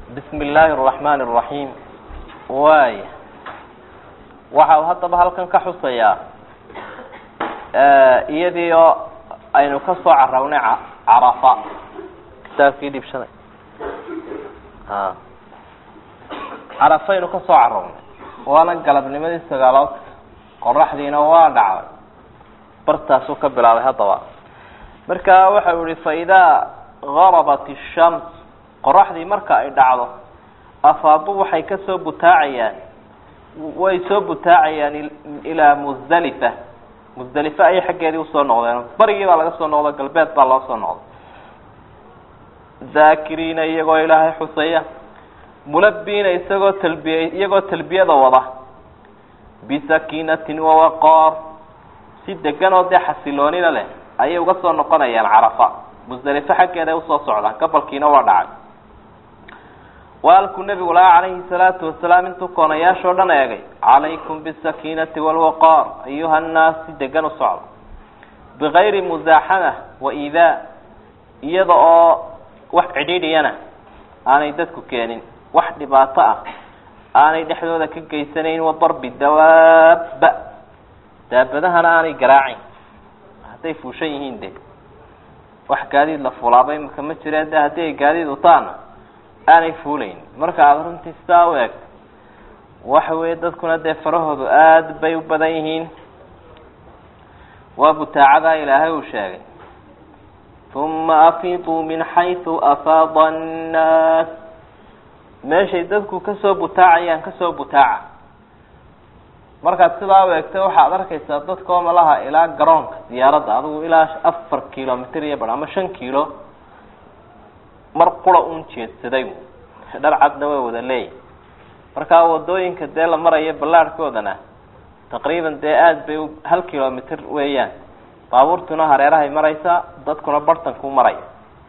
bismi illaahi araxmaani araxiim waaya waxa uu haddaba halkan ka xusayaa iyadii oo aynu ka soo carawnay carafa kitaabkii dhibshaday a carafaynu ka soo carawnay waana galabnimadii sagaalood qoraxdiina waa dhacday bartaasuu ka bilaabay haddaba marka waxa uu yihi faidaa garabat ishams qoraxdii marka ay dhacdo afaadu waxay kasoo butaacayaan way soo butaacayaan ilaa musdalifa musdalifa ayay xaggeedii usoo noqdeen barigii baa laga soo noqdo galbeed baa loo soo noqday daakiriina iyagoo ilaahay xusaya mulabiina isagoo talbiya iyagoo talbiyada wada bisakiinatin wawaqaar si degan oo dee xasiloonina leh ayay uga soo noqonayaan carafa musdalifo xaggeeda ay usoo socdaan gabalkiina waa dhacay waalkuu nabigu lahaa calayhi salaatu wasalaam intuu koonayaashoo dhan eegay calaykum bisakiinati walwaqaar ayuha annaas si degan u socda bigayri musaaxama wa iidaa iyada oo wax cidhiidhiyana aanay dadku keenin wax dhibaato ah aanay dhexdooda ka geysanayn wa darbi dawaaba daabadahana aanay garaacayn hadday fuushan yihiin de wax gaadiid la fulaaba imaka ma jireen de haddii ay gaadiid utaana aanay fuulayn marka aada runtii sidaa u eegto waxa weeye dadkuna dee farahoodu aada bay u badan yihiin waa butaacadaa ilaahay uu sheegay uma afiduu min xaysu afaada annaas meeshay dadku kasoo butaacayaan kasoo butaaca markaad sidaa u eegta waxaad arkaysaa dadkoo malaha ilaa garoonka diyaaradda adigu ilaa afar kilomitr iyo bar ama shan kilo mar qura un jeedsaday dhar cadna way wada leeyihin markaa wadooyinka dee la marayo ballaarhkoodana taqriiban dee aada bay hal kilomitr weeyaan baabuurtuna hareerahay maraysaa dadkuna bartanku maraya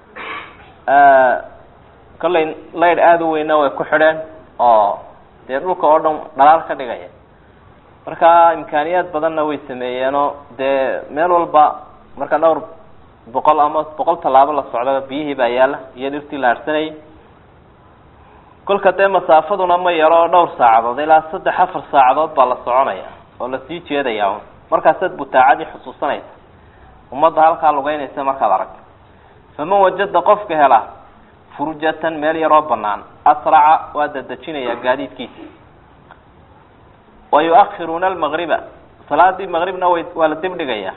kollay laydh aada u weyna way ku xidheen oo dee dhulka oo dhan dhalaal ka dhigaya marka imkaaniyaad badanna way sameeyeenoo dee meel walba marka dhowr boqol ama boqol tallaabo la socdaba biyihii baa yaalla iyo dhirtii la harsanayay kolka dee masaafaduna ma yaro dhowr saacadood ilaa saddex afar saacadood baa la soconaya oo lasii jeedaya un markaasaad butaacadii xusuusanaysa ummadda halkaa lugeynaysa markaad aragto faman wajada qofka hela furjatan meel yaroo banaan asraca waa dadejinaya gaadiidkiisa wa yu-akhiruuna almagriba salaadii maqribna way waa la dib dhigaya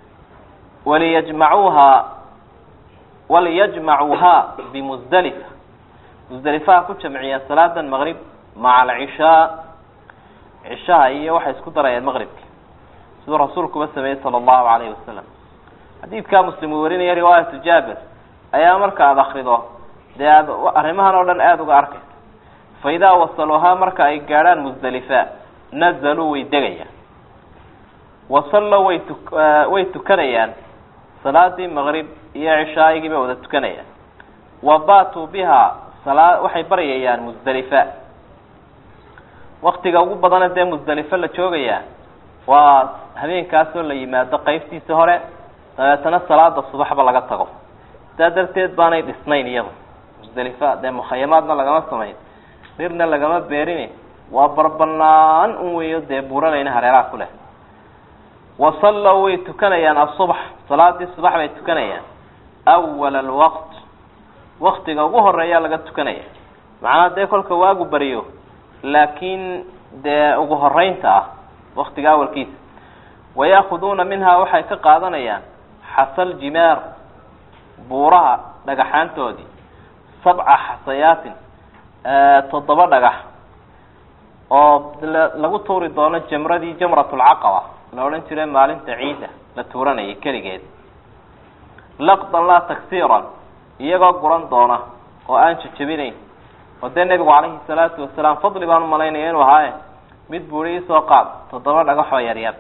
waliyajmacuuhaa waliyajmacuuhaa bimusdalifa musdalifaha ku jamciyeen salaadan maqrib maca alcishaa cishaha iyo waxay isku darayeen maqribki siduu rasuulkuba sameeyey sala allahu calayhi wasalam xadiidkaa muslim uu warinaya riwaayatu jaabir ayaa marka aada akrido dee aad arrimahan oo dhan aada uga arkaysa fa idaa wasaluuhaa marka ay gaadhaan musdalifa nazaluu way degayaan wasallow way tu way tukanayaan salaadii maqrib iyo cishaayigii bay wada tukanayaan wa baatuu bihaa salaa waxay baryayaan musdalifa waktiga ugu badana dee musdalifa la joogayaa waa habeenkaasoo la yimaado qeybtiisa hore dabeetana salaada subaxba laga tago sidaa darteed baanay dhisnayn iyadu musdalifa dee mukhayamaadna lagama samayn dhirna lagama beerin waa barbanaan un weeyo dee buuranayna hareeraha ku leh wasallow way tukanayaan asubax salaadii subax bay tukanayaan awala alwaqt waktiga ugu horeeyaa laga tukanaya macnaa dee kolka waagu bariyo laakiin dee ugu horeynta ah waktiga awalkiisa wayaakuduuna minhaa waxay ka qaadanayaan xasal jimaar buuraha dhagaxaantoodii sabca xasayaatin toddoba dhagax oo lagu tuuri doono jamradii jamratulcaqaba la odhan jiray maalinta ciida la tuuranayay keligeed laqdan laa tagsiiran iyagoo guran doona oo aan jajabinayn oo dee nebigu calayhi salaatu wasalaam fadli baan umalaynaya inuu ahaaye mid buuri isoo qaad toddoba dhagaxoo yaryar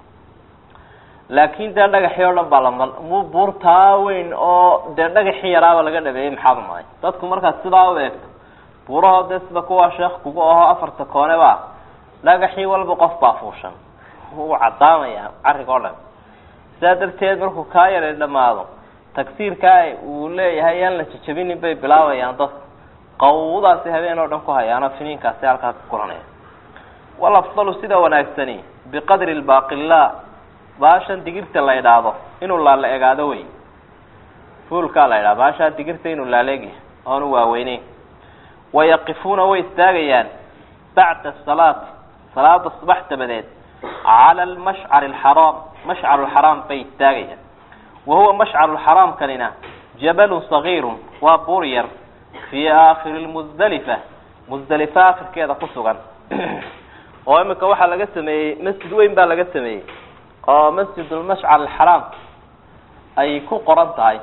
laakin dee dhagaxii oo dhan baa la mu buurtaa weyn oo dee dhagaxii yaraaba laga dhabeeyey maxaad umaday dadku markaad sidaa u eegto buurahoo dee sida kuwaa sheekh kugu aho afarta koone ba dhagaxii walba qof baa fuushan wuu cadaamaya carrig oo dhan sidaa darteed markuu kaa yaray dhamaado tagsiirkaa uu leeyahay yaan la jajabinin bay bilaabayaan dadku qawdaasi habeen oo dhan ku hayaano finiinkaasi halkaa ka kulanaya walafdalu sida wanaagsani biqadri lbaaqilaa baashan digirta la idhaahdo inuu laala egaado wey fuulkaa la idhahdo baashaa digirta inuu laaleegya oonu waaweyneyn wayaqifuuna way istaagayaan bacda asalaati salaada subax dabadeed cala almashcari alxaraam mashcaru lxaraam bay istaagayaan wa huwa mashcaru lxaraamkanina jabalun sagiirun waa buur yar fii aakhiri lmusdalifa musdalifa akhirkeeda ku sugan oo imika waxaa laga sameeyey masjid weyn baa laga sameeyey oo masjid lmashcar alxaraam ay ku qoran tahay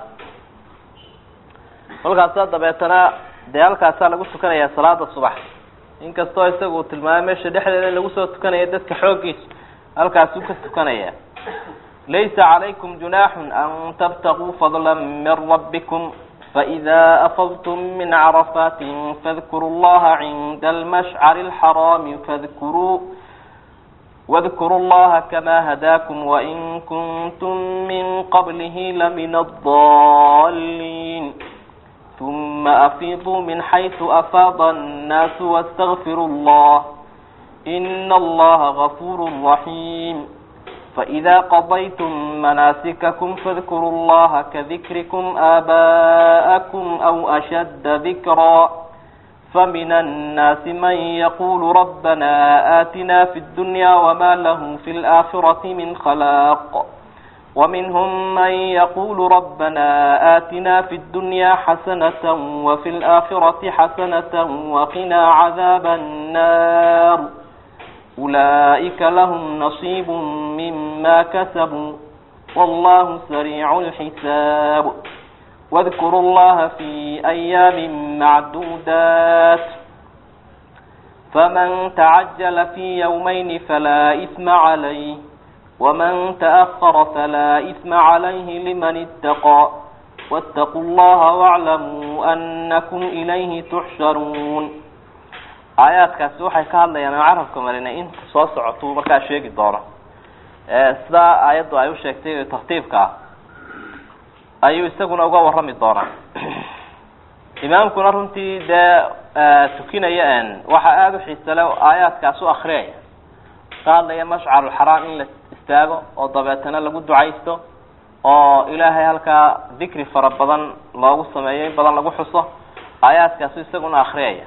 kolkaasa dabeetana dee halkaasaa lagu tukanayaa salaada subax inkastoo isaga uu tilmaamay meesha dhexdeeda in lagu soo tukanaya dadka xooggiisa halkaasuu ka tukanaya laysa calaykum junaaxun an tabtaguu fadla min rabbikum faإida afadtum min carafaati fadkuruu llaha cinda almashcari alxaraami fadkuruu wadkuruu llaha kama hadaakum wain kuntum min qablihi lamina adaliin ثم أفيضوا من حيث أفاض الناس واستغفروا الله إن الله غفور رحيم فإذا قضيتم مناسككم فاذكروا الله كذكركم آباءكم أو أشد ذكرا فمن الناس من يقول ربنا آتنا في الدنيا وما له في الآخرة من خلاق ومنهم من يقول ربنا آتنا في الدنيا حسنة وفي الآخرة حسنة وقنا عذاب النار أولئك لهم نصيب مما كسبوا والله سريع الحساب واذكروا الله في أيام معدودات فمن تعجل في يومين فلا إثم عليه ومن تأخر فلا إثم عليه لمن اتقى واتقوا الله واعلموا أنكم إليه تحشرون aayaadkaasi waxay ka hadlayaan oo carabka marinay inta soo socotuu markaa sheegi doono sidaa aayaddu ay u sheegtay tartiibka ah ayuu isaguna uga warrami doonaa imaamkuna runtii dee tukinaya waxaa aada u xiisale aayaadkaas u akriyaya ka hadlaya mashcarulxaraam in la istaago oo dabeetana lagu ducaysto oo ilaahay halkaa dikri fara badan loogu sameeyo in badan lagu xuso aayaadkaasu isaguna akriyaya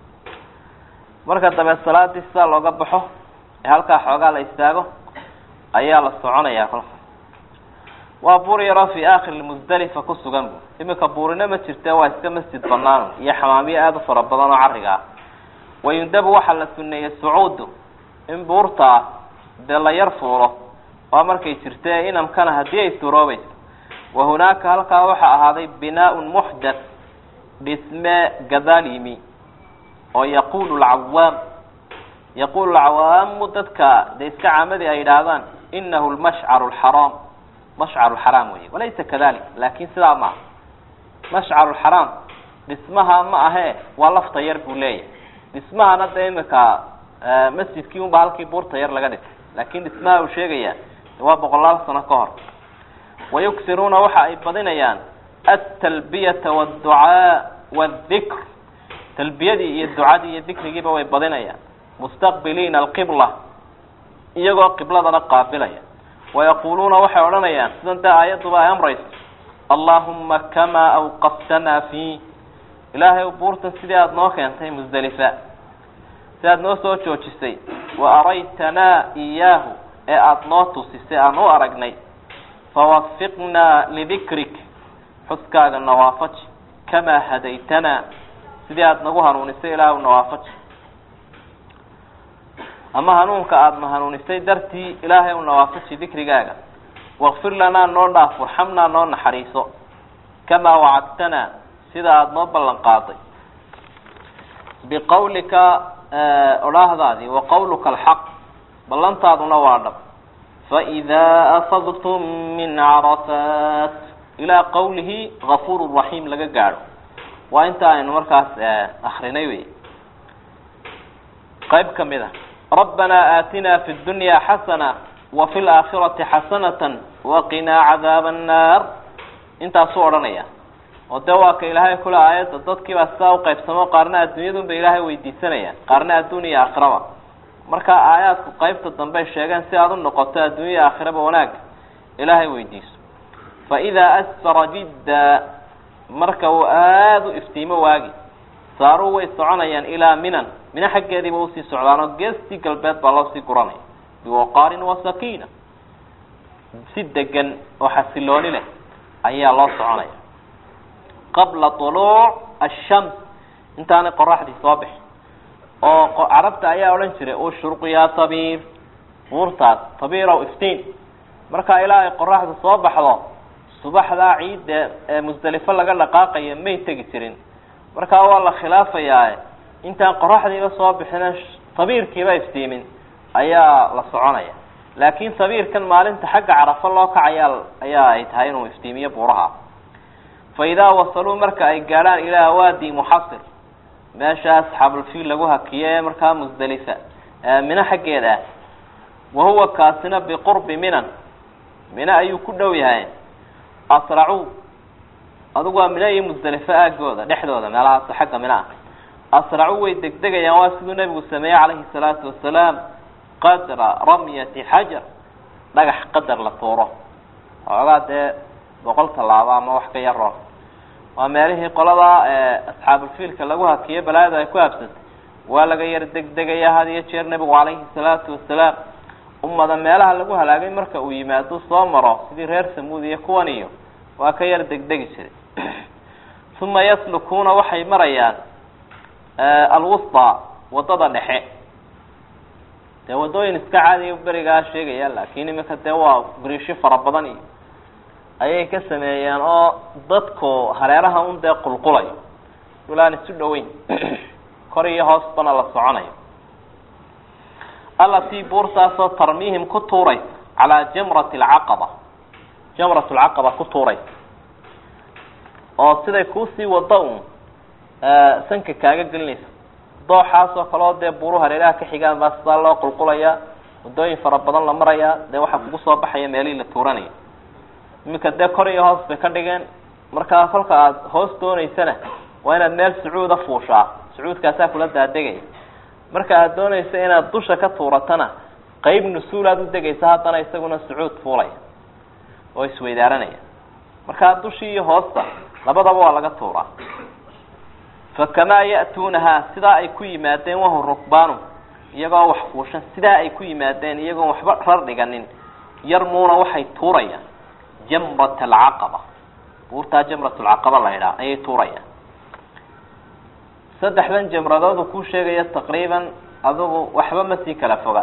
marka dabeed salaadii sidaa looga baxo ee halkaa xoogaa la istaago ayaa la soconayaa kolka waa buur yaroo fi aakhiri musdalifa ku sugan bu imika buurina ma jirte waa iska masjid banaan iyo xamaamiyo aada u fara badan oo carriga ah wayundabu waxaa la suneeyey sucuudu in buurta ah dee la yar fuulo waa markay jirte inamkana haddii ay suroobayso wa hunaaka halkaa waxaa ahaaday binaaun muxdath dhisme gadaal yimi oo yaqulu lcawaam yaqulu lcawaamu dadka dee iska caamadii ay yidhaahdaan inahu lmashcaru lxaraam mashcaru lxaraam wey walaysa kadalik laakin sidaa maaha mashcaru lxaraam dhismaha ma ahee waa lafta yar buu leeyahay dhismahana dee imika masjidkii unba halkii buurta yar laga dhisay laakin dhismaha uu sheegaya waa boqolaal sano ka hor wayugsiruuna waxa ay badinayaan altalbiyata wاdducaa wاdikr talbiyadii iyo ducadii iyo dikrigiiba way badinayaan mustaqbiliina alqibla iyagoo qibladana qaabilaya wayaquluuna waxay odhanayaan sidan dee aayadduba ay amrayso allahuma kamaa awqaftanaa fii ilaahay buurtan sidii aada noo keentay musdelifa si aada noo soo joojisay wa araytanaa iyaahu ee aada noo tusisay aan u aragnay fawafiqnaa lidikrik xuskaaga nawaafaji kamaa hadaytanaa sidii aada nagu hanuunisay ilaahu nawaafaji ama hanuunka aada na hanuunisay dartii ilaahay u nawaafaji dikrigaaga wakfir lanaa noo dhaaf warxamnaa noo naxariiso kamaa wacadtanaa sida aada noo ballan qaaday biqawlika odhaahdaadii wa qawluka alxaq ballantaaduna waa dhab faidaa afadtum min carafaat ilaa qawlihi gafuur raxiim laga gaadho waa inta aynu markaas akrinay wey qayb ka mid a rabbanaa aatinaa fi dunya xasana wa fi laakhirati xasanata waqinaa cadaaba annaar intaasuu odhanaya oo dee waa ka ilaahay kule aayadda dadkiibaa sidaa uqaybsamo qaarna adduunyadun bay ilaahay weydiisanayaan qaarna adduun iyo aakhiraba marka aayaadku qaybta dambey sheegeen si aada u noqoto adduunya iyo aakhiraba wanaagga ilaahay weydiiso fa idaa asfara jidda marka uu aada u iftiimo waagi saaruu way soconayaan ilaa minan mina xaggeediiba usii socdaanoo geestii galbeed baa loo sii guranaya biwaqaarin wa sakiina si degan oo xasilooni leh ayaa loo soconaya qabla tuluuc ashams intaanay qoraxdii soo bixin oo carabta ayaa odhan jiray ushruq yaa tabiir buurtaas tabiirow iftiin markaa ilaa ay qoraxdu soo baxdo subaxdaa ciidda ee musdelifo laga dhaqaaqaya may tegi jirin markaa waa la khilaafayaa intaan qoraxdiiba soo bixina tabiirkiiba iftiimin ayaa la soconaya laakiin tabiirkan maalinta xagga carafo loo kacayaa ayaa ay tahay inuu iftiimiyo buuraha fa idaa wasaluu marka ay gaadhaan ilaa waadi muxasir meesha asxaabulfiil lagu hakiyo ee markaa musdelifa mino xaggeeda ah wahuwa kaasina biqurbi minan mino ayuu ku dhow yahay asracuu adigu waa mino iyo musdelifo aagooda dhexdooda meelahaas xagga mino ah asracuu way degdegayaan waa siduu nebigu sameeyey calayhi salaatu wasalaam qadra ramyati xajar dhagax qadar la tuuro xoogaa dee boqol tallaabo ama wax ka yaro waa meelihii qolada asxaabulfiilka lagu hakiyo balaayada ay ku habsatay waa laga yar degdegaya had iyo jeer nebigu calayhi salaatu wasalaam ummada meelaha lagu halaagay marka uu yimaado soo maro sidii reer samuud iyo kuwan iyo waa ka yar degdegi jiray uma yaslukuuna waxay marayaan alwusta wadada dhexe dee wadooyin iska caadiya berigaa sheegaya laakiin imika dee waa brisho fara badan iyo ayay ka sameeyeen oo dadku hareeraha un dee qulqulayo dulaan isu dhoweyn kor iyo hoosbana la soconayo allatii buurtaasoo tarmiihim ku tuuraysa calaa jamrati alcaqaba jamrat lcaqaba ku tuuraysa oo siday kuusii wado un sanka kaaga gelinaysa dooxaas oo kale oo dee buuru hareeraha ka xigaan baa sidaa loo qulqulayaa waddooyin fara badan la marayaa dee waxaa kugu soo baxaya meelihii la tuuranaya iminka dee kor iyo hoos bay ka dhigeen markaa kolka aada hoos dooneysana waa inaad meel sacuuda fuushaa sacuudkaasaa kula daadegaya marka aada doonaysa inaad dusha ka tuuratana qeyb nusuulaad u degaysa haddana isaguna sacuud fuulaya oo isweydaaranaya markaa dushii iyo hoosta labadaba waa laga tuuraa fakamaa ya'tuunahaa sidaa ay ku yimaadeen wahum rukbaanu iyagoo wax fuushan sidaa ay ku yimaadeen iyagoon waxba rar dhiganin yarmuuna waxay tuurayaan jamrat alcaqaba buurtaa jamrat lcaqaba la idhaha ayay tuurayaan saddexdan jamradoodu kuu sheegaya taqriiban adugu waxba ma sii kala foga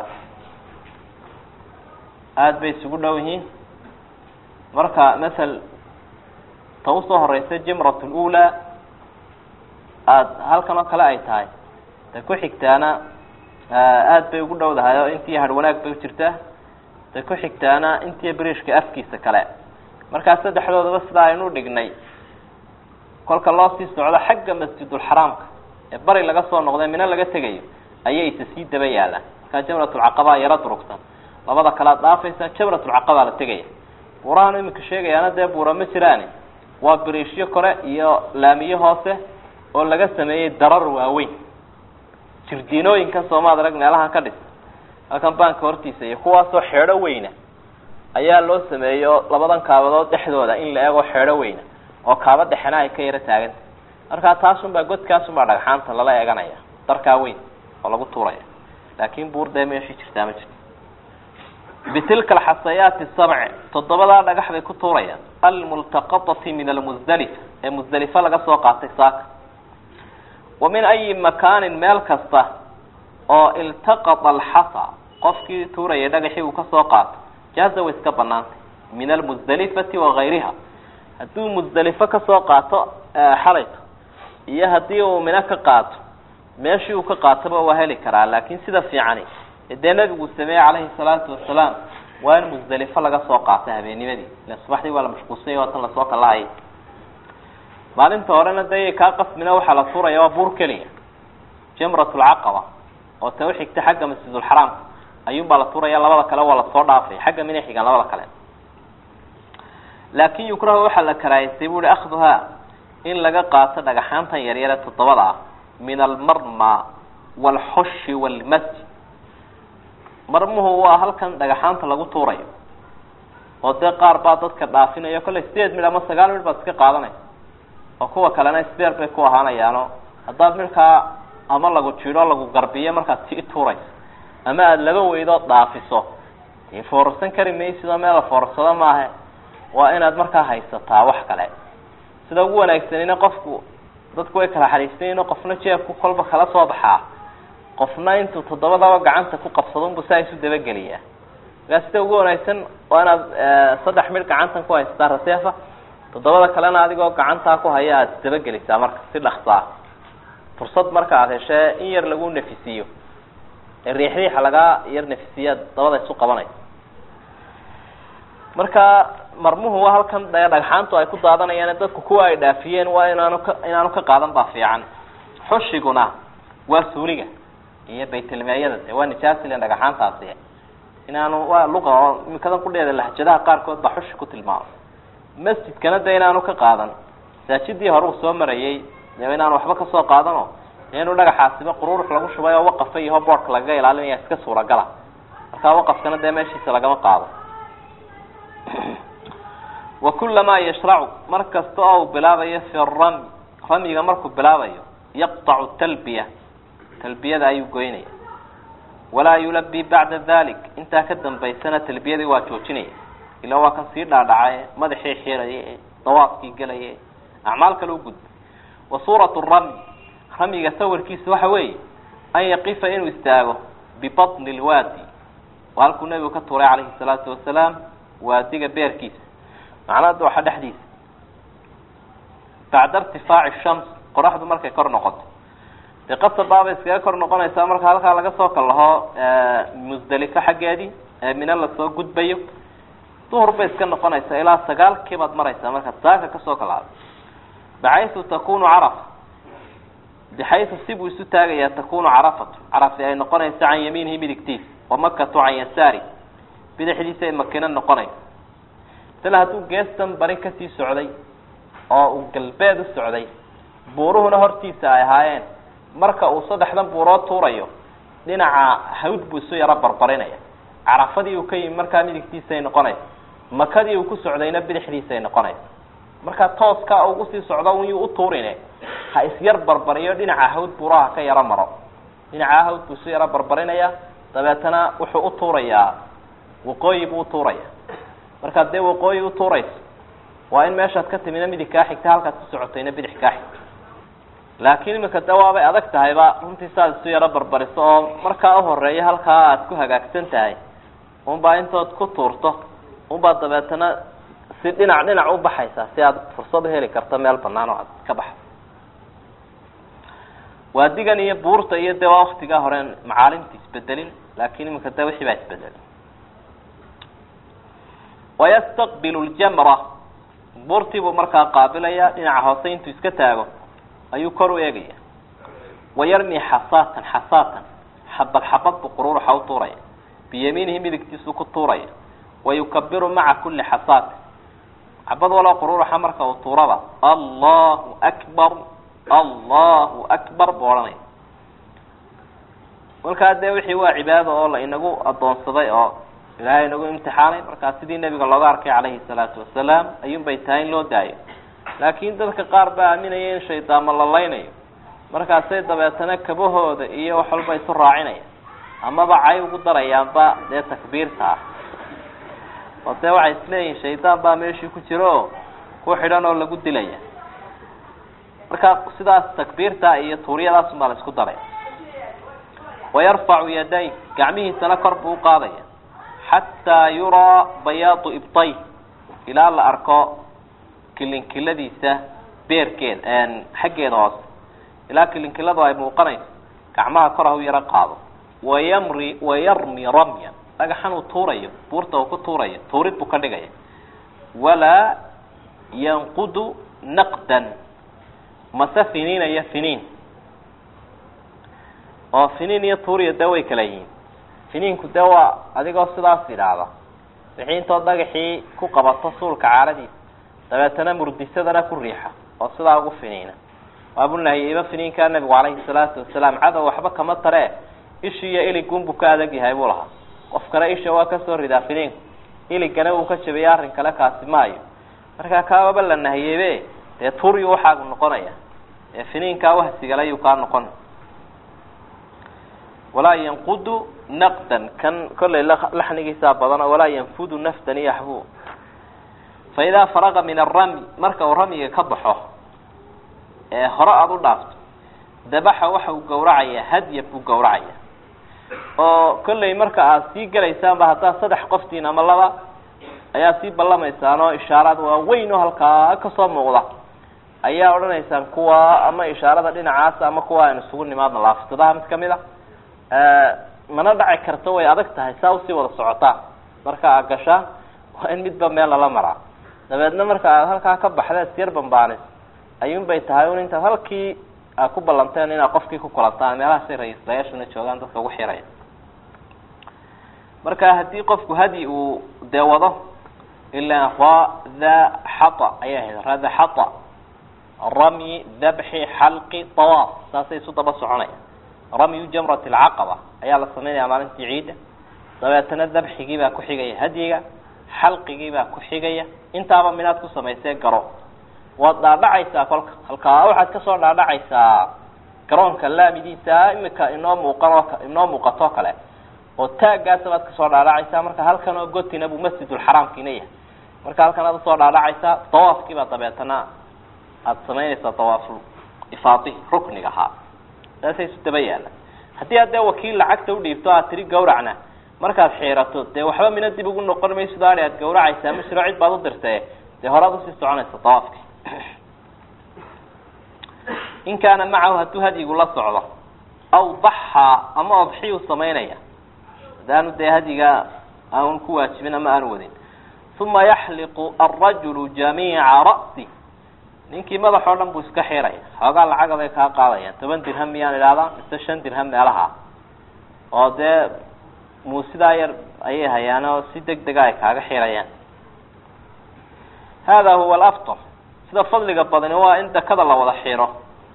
aada bay isugu dhow yihiin marka masel ta usoo horeysa jamrat lula aada halkan oo kale ay tahay ta ku xigtaana aada bay ugu dhowdahay oo intii har wanaag bay jirtaa ta ku xigtaana intii brishka afkiisa kale markaa saddexdoodaba sidaa aynu dhignay kolka loo sii socdo xagga masjidulxaraamka ee bari laga soo noqday mino laga tegayo ayay isa sii daba yaalaan markaa jamratulcaqaba yaro durugsan labada kalaad dhaafaysa jamratulcaqaba la tegaya buurahan iminka sheegayaana dee buura ma jiraani waa biriishyo kore iyo laamiyo hoose oo laga sameeyey darar waaweyn jirdiinooyinkan soomaad arag meelahan ka dhis halkan baanka hortiisa iyo kuwaasoo xeedho weyna ayaa loo sameeyo labadan kaabadood dhexdooda in la eego xeedho weyna oo kaaba dhexena ay ka yaro taaganta markaa taasunbaa godkaasunbaa dhagxaanta lala eeganaya darkaa weyn oo lagu tuuraya laakin buur dee meeshii jirtaa ma jirto bitilka alxasayaati sabc toddobadaa dhagax bay ku tuurayaan almultaqatati min almusdalifa ee musdalifa laga soo qaatay saaka wa min ayi makaanin meel kasta oo iltaqata alxasa qofkii tuuraya dhagaxii uu kasoo qaato jaaza way iska banaantay min almusdalifati wagayriha hadduu musdelifo kasoo qaato xalayto iyo haddii uu mino ka qaato meeshii uu ka qaatoba waa heli karaa laakin sida fiicani dee nabigu sameeyey calayhi salaatu wasalaam waa in musdelifo laga soo qaato habeenimadii ila subaxdii waa la mashquulsanya waa tan lasoo kalahayay maalinta horena dee kaa qasmina waxaa la tuuraya waa buur keliya jamrat lcaqaba oo ta uxigta xagga masjidulxaraamka ayuunbaa la tuuraya labada kale waa lasoo dhaafay xagga mina xigaan labada kale laakin yukrahu waxaa la karaahaystay bu uhi akhduhaa in laga qaato dhagaxaantan yaryare toddobada ah min almarma waalxushi waalmasji marmuhu waa halkan dhagaxaanta lagu tuurayo oo dee qaar baa dadka dhaafinayo kollay sideed midh ama sagaal midh baad iska qaadanaysa oo kuwa kalena sbeer bay ku ahaanayaano haddaad midhkaa ama lagu jidho lagu garbiyo markaad sii tuurayso ama aada laba weydood dhaafiso dee foorarsan kari maysidoo meel la foorarsado maahe waa inaad markaa haysataa wax kale sida ugu wanaagsanina qofku dadku way kala xariisanyiino qofna jeebku kolba kala soo baxaa qofna intuu toddobadaba gacanta ku qabsado unbu saa isu dabageliyaa markaa sida ugu wanaagsan waa inaad saddex midh gacantan ku haysataa raseefa toddobada kalena adigoo gacantaa ku haya aada dabagelisaa marka si dhaksaa fursad marka aad heshee in yar lagu nafisiiyo ee riix riixa lagaa yar nafisiyaad dabada isu qabanaysa marka marmuhu waa halkan dee dhagxaantu ay ku daadanayaan dadku kuwa ay dhaafiyeen waa inaanu ka inaanu ka qaadan baa fiican xushiguna waa suuliga iyo baytilmeeyada de waa nijaasilen dhagaxaantaasi inaanu waa luqa oo imikadan qudheeda lahjadaha qaarkood baa xushi ku tilmaamay masjidkana de inaanu ka qaadan masaajidii hore uu soo marayey de inaanu waxba kasoo qaadano inuu dhagaxaasiba qururux lagu shubay oo waqafa iyaho boodhka lagaga ilaalinaya iska suuragala markaa waqafkana dee meeshiisa lagama qaado wa kulamaa yashracu mar kasta oo uu bilaabayo fi ramy ramyiga markuu bilaabayo yaqطacu talbiya talbiyada ayuu goynaya walaa yulabi bacda dalik intaa ka dambaysana talbiyadii waa joojinaya ila waa kan sii dhaadhacaye madaxii xiraya dawaafkii gelaya acmaal kale u gudba wa suurat ramy ramyiga sawirkiisa waxa weeye an yaqifa inuu istaago bibaطni lwaadi waa halkuu nebigu ka tuuray calayhi الsalaatu wasalaam waadiga beerkiisa macnaa waxa dhexdiisa bacda irtifaaci shams qoraxdu markay kor noqoto dee qasabaabay iskaga kor noqonaysaa marka halkaa laga soo kallaho musdelifo xaggeedii ee mina lasoo gudbayo duhur bay iska noqonaysaa ilaa sagaalkii baad maraysaa markaad saaka kasoo kalaado baxaysu takunu carafa bixaysu sibuu isu taagayaa takunu carafatu carafi ay noqonaysa can yamiinihi midigtiisa wamakatu can yasaari bidixdiisa ay makino noqonaysa masala hadduu geestan bari kasii socday oo uu galbeed u socday buuruhuna hortiisa ay ahaayeen marka uu saddexdan buurood tuurayo dhinaca hawd buu isu yaro barbarinaya carafadii uu ka yimi markaa midigtiisaay noqonaysa makadii uu ku socdayna bidixdiisaay noqonaysa markaa tooska ugu sii socdo uyuu u tuurine ha isyar barbariyo dhinaca hawd buuraha ka yaro maro dhinaca hawd buu isu yaro barbarinaya dabeetana wuxuu u tuurayaa waqooyi buu utuuraya markaad dee waqooyi utuurayso waa in meeshaad ka timina midig kaa xigta halkaad ku socotayna bidix kaa xigta laakiin imika de waabay adag tahayba runtii saaad isu yaro barbariso oo markaa uhoreeya halkaa aad ku hagaagsan tahay unbaa intood ku tuurto unbaa dabeetana si dhinac dhinac u baxaysaa si aad fursad uheli karto meel banaan oo aad ka baxdo waadigan iyo buurta iyo de waa waktigaa horeen macaalimta isbedelin laakin imika de wixii baa isbedelin wayastaqbilu ljamra buurtii buu markaa qaabilaya dhinaca hoose intuu iska taago ayuu kor u eegaya wayarmi xasaatan xasaatan xabad xabad buu qururuxa u tuuraya biyamiinihi midigtiisuu ku tuuraya wayukabiru maca kuli xasaatin xabad waloo qururuxa marka uu tuuraba allahu akbar allahu akbar buu odhanaya markaa dee wixii waa cibaado oo la inagu adoonsaday oo ilaahay inagu imtixaanay markaa sidii nebiga looga arkay calayhi salaatu wasalaam ayuun bay tahay in loo daayo laakiin dadka qaar baa aaminaya in shaydaanma la laynayo markaasay dabeetana kabahooda iyo wax walba isu raacinaya amaba cay ugu darayaanba dee takbiirta ah oo dee waxay isleeyihin shaydaan baa meeshii ku jiro oo ku xidhan oo lagu dilaya marka sidaas takbiirta iyo tuuryadaas baa la isku daray wayarfacu yaday gacmihiisana kor buu uqaadaya xataa yuraa bayaadu ibtay ilaa la arko kilinkiladiisa beerkeeda xaggeeda hoose ilaa kilinkiladu ay muuqanayso gacmaha kor ha u yaro qaado wayamri wayarmi ramyan dhagaxan uu tuurayo buurta uu ku tuurayo tuurid buu ka dhigaya walaa yanqudu naqdan mase finiinaya finiin oo finiin iyo tuuriya dee way kala yihiin finiinku dee waa adigoo sidaas idhaahda wixii intood dhagaxii ku qabato suulka caaradiisa dabeetana murdisadana ku riixa oo sidaa ugu finiina waabu nahiyeyba finiinkaa nabigu calayhi salaatu wasalaam cadow waxba kama taree ishi iyo iligunbu ka adag yahay buu lahaa qofkana isha waa kasoo ridaa finiinku iligana uu ka jabiyay arrin kale kaasi maayo markaa kaababa la nahiyeybe dee turiyu waxaagu noqonaya ee finiinkaa wahsigale ayuu kaa noqon walaa yanqudu naqdan kan kollay laxnigiisaa badano walaa yanfudu nafdan yaxbu fa idaa faraqa min arami marka uu ramiga ka baxo ee hore aada u dhaafto dabaxa waxa uu gawracayaa hadya buu gawracaya oo kollay marka aad sii gelaysaanba haddaad saddex qoftiin ama laba ayaa sii ballamaysaan oo ishaaraad waaweyn oo halkaa kasoo muuqda ayaa odhanaysaan kuwa ama ishaarada dhinacaasa ama kuwa aynu isugu nimaadno laafsadaha mid kamid a mana dhaci karto way adag tahay saa usii wada socotaan marka aad gashaa waa in midba meel lala maraa dabeedna marka aad halkaa ka baxda syar bambaanis ayuun bay tahay un intaad halkii aad ku ballanteen inaad qofkii ku kulantaan meelahaasay ra-iislayaashuna joogaan dadka ugu xiraya marka haddii qofku hadi uu dee wado ilaa rada xata ayay ahayd rada xata ramy dabxi xalqi tawaaf saasay isu daba soconaya ramyu jamrat alcaqaba ayaa la sameynaya maalintii ciidda dabeetana dabxigii baa ku xigaya hadyiga xalqigii baa ku xigaya intaaba minaad ku samaysee garo waad dhaadhacaysaa kolka halkaa waxaad kasoo dhaadhacaysaa garoonka laamidiisa imika inoo muuqanoo inoo muuqatoo kale oo taaggaasa baad kasoo dhaadhacaysaa marka halkan oo gotina buu masjidulxaraamkiina yahay marka halkan aad usoo dhaadhacaysaa dawaafkiibaa dabeetana aada samaynaysaa dawaaful ifaadihi rukniga ahaa saasay isu daba yaalla haddii aad dee wakiil lacagta udhiibto aad tiri gawracna markaad xiirato dee waxba mina dib ugu noqon mayso daari aad gawracaysaa ma jiro cid baad u dirtee dee horaad usii soconaysa dawaafki in kaana macahu hadduu hadyigu la socdo aw daxaa ama odxiyuu samaynaya hadaanu dee hadyiga aan ku waajibin ama aan wadin uma yaxliqu alrajulu jamiica ra'si ninkii madax oo dhan buu iska xiraya xoogaa lacaga bay kaa qaadayaan toban dirham miyaan idhahdaa mise shan dirham meelaha oo dee muusidaa yar ayay hayaan oo si deg dega ay kaaga xirayaan hada huwa alafdal sida fadliga badani waa in dakada la wada xiro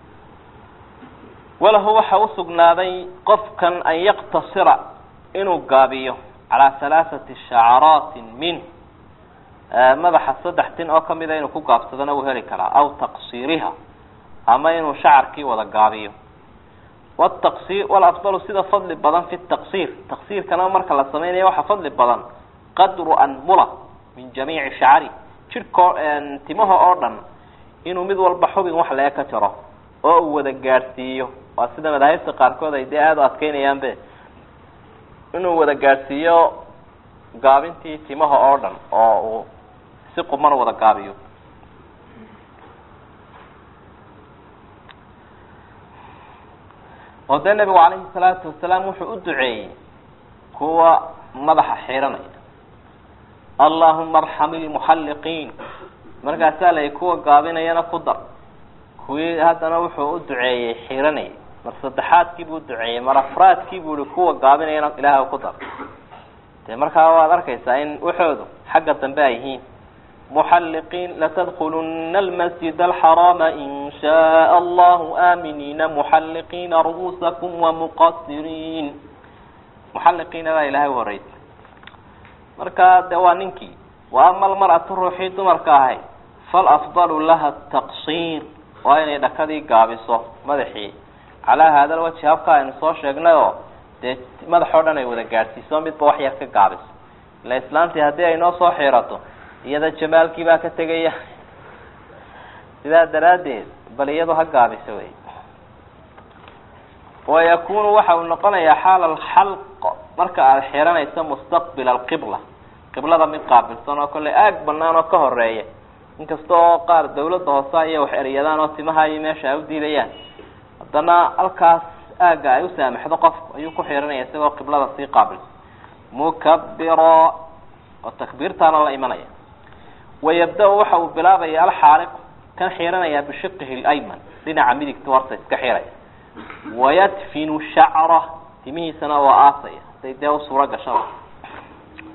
walahu waxa usugnaaday qofkan an yaqtasira inuu gaabiyo calaa halaaثati shacaraatin min madaxa saddex tin oo kamida inuu ku gaabsadana uu heli karaa aw taqsiiriha ama inuu shacarkii wada gaabiyo wtaqsir walafdalu sida fadli badan fi taqsiir taqsiirkana marka la sameynaya waxaa fadli badan qadru anmula min jamiici shacari jidhko timaha oo dhan inuu mid walba xubin wax lee ka jaro oo uu wada gaadhsiiyo waa sida madaahibta qaarkood ay dee aada u adkeynayaanbe inuu wada gaadhsiiyo gaabintii timaha oo dhan oo uu si quman wada gaabiyo oo dee nabigu calayhi salaatu wasalaam wuxuu u duceeyey kuwa madaxa xiranaya allahuma arxam ilmuxalliqiin markaasaa la kuwa gaabinayana ku dar kuwii haddana wuxuu u duceeyey xiranayay mar saddexaadkii buu uduceeyey mar afraadkii buu ihi kuwa gaabinayana ilaah ku dar dee markaa waad arkaysaa in waxoodu xagga dambe ay yihiin muxalliqiin latadkuluna almasjid alxaraama in shaء allahu aaminiina muxalliqiina ru'uusakum wamuqasiriin muxalliqiina baa ilahay horeysa marka de waa ninkii wa ama almar'atu ruuxii dumarka ahayd falafdalu laha taqsiir waa inay dhakadii gaabiso madaxii calaa haada lwajhi habka aynu soo sheegnay oo dee madaxoo dhan ay wada gaadhsiiso midba wax yar ka gaabiso ila islaantii haddii ay noo soo xiirato iyada jamaalkii baa ka tegaya sidaa daraaddeed bal iyadu ha gaabiso wey wayakunu waxa uu noqonayaa xaala alxalq marka aada xiranayso mustaqbila alqibla qiblada mid qaabilsan oo kolley aag banaan oo ka horeeya inkasta oo qaar dawladda hoose iyo wax eryadaan oo timaha iyo meesha ay u diidayaan haddana halkaas aagga ay u saamaxdo qofku ayuu ku xiranaya isagoo qiblada sii qaabilsan mukabira oo takbiirtaana la imanaya wayabda- waxa uu bilaabaya alxaaliq kan xiranaya bishiqihi lyman dhinaca midigta horta iska xiraya wayadfinu shacra timihiisana waa aasaya haday dee u suuro gashaba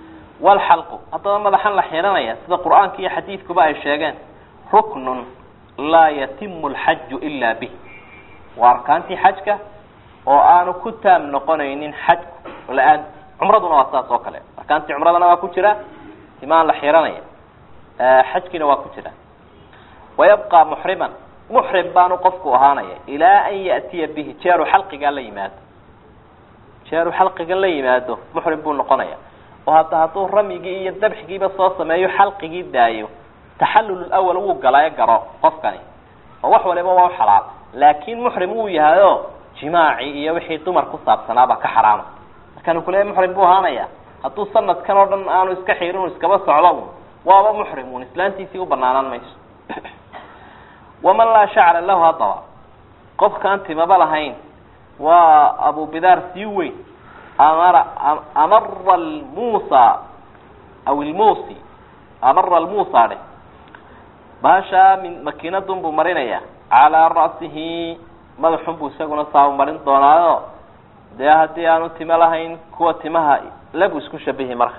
walxalqu haddaba madaxan la xiranaya sida qur-aanka iyo xadiidkuba ay sheegeen ruknun laa yatimu alxaju ila bih waa arkaantii xajka oo aanu ku taam noqonaynin xajku la-aan cumraduna waa saas oo kale arkaantii cumradana waa ku jira timaan la xiranaya xajkiina waa ku jira wayabqa muxriman muxrim baanu qofku ahaanaya ilaa an ya'tiya bihi jeeru xalqigaa la yimaado jeeru xalqiga la yimaado muxrim buu noqonaya oo hadda hadduu ramyigii iyo dabxigiiba soo sameeyo xalqigii daayo taxallul awal wuu galaayo garo qofkani oo wax waliba waa xalaal laakin muxrim wuu yahayo jimaaci iyo wixii dumar ku saabsanaabaa ka xaraama markaanu kuleeya muxrim buu ahaanaya hadduu sanadkan oo dhan aanu iska xirin iskaba socdo waaba muxrim un islaantiisii u banaanaan mayso waman laa shacra lahu haddaba qofkaan timaba lahayn waa abubidaar sii weyn amara amara almusa aw ilmusi amara almusa dheh baashaa min makiinadun buu marinaya calaa ra'sihi madaxun buu isaguna saabu marin doonaayo dee haddii aanu timo lahayn kuwa timaha labu isku shabihi marka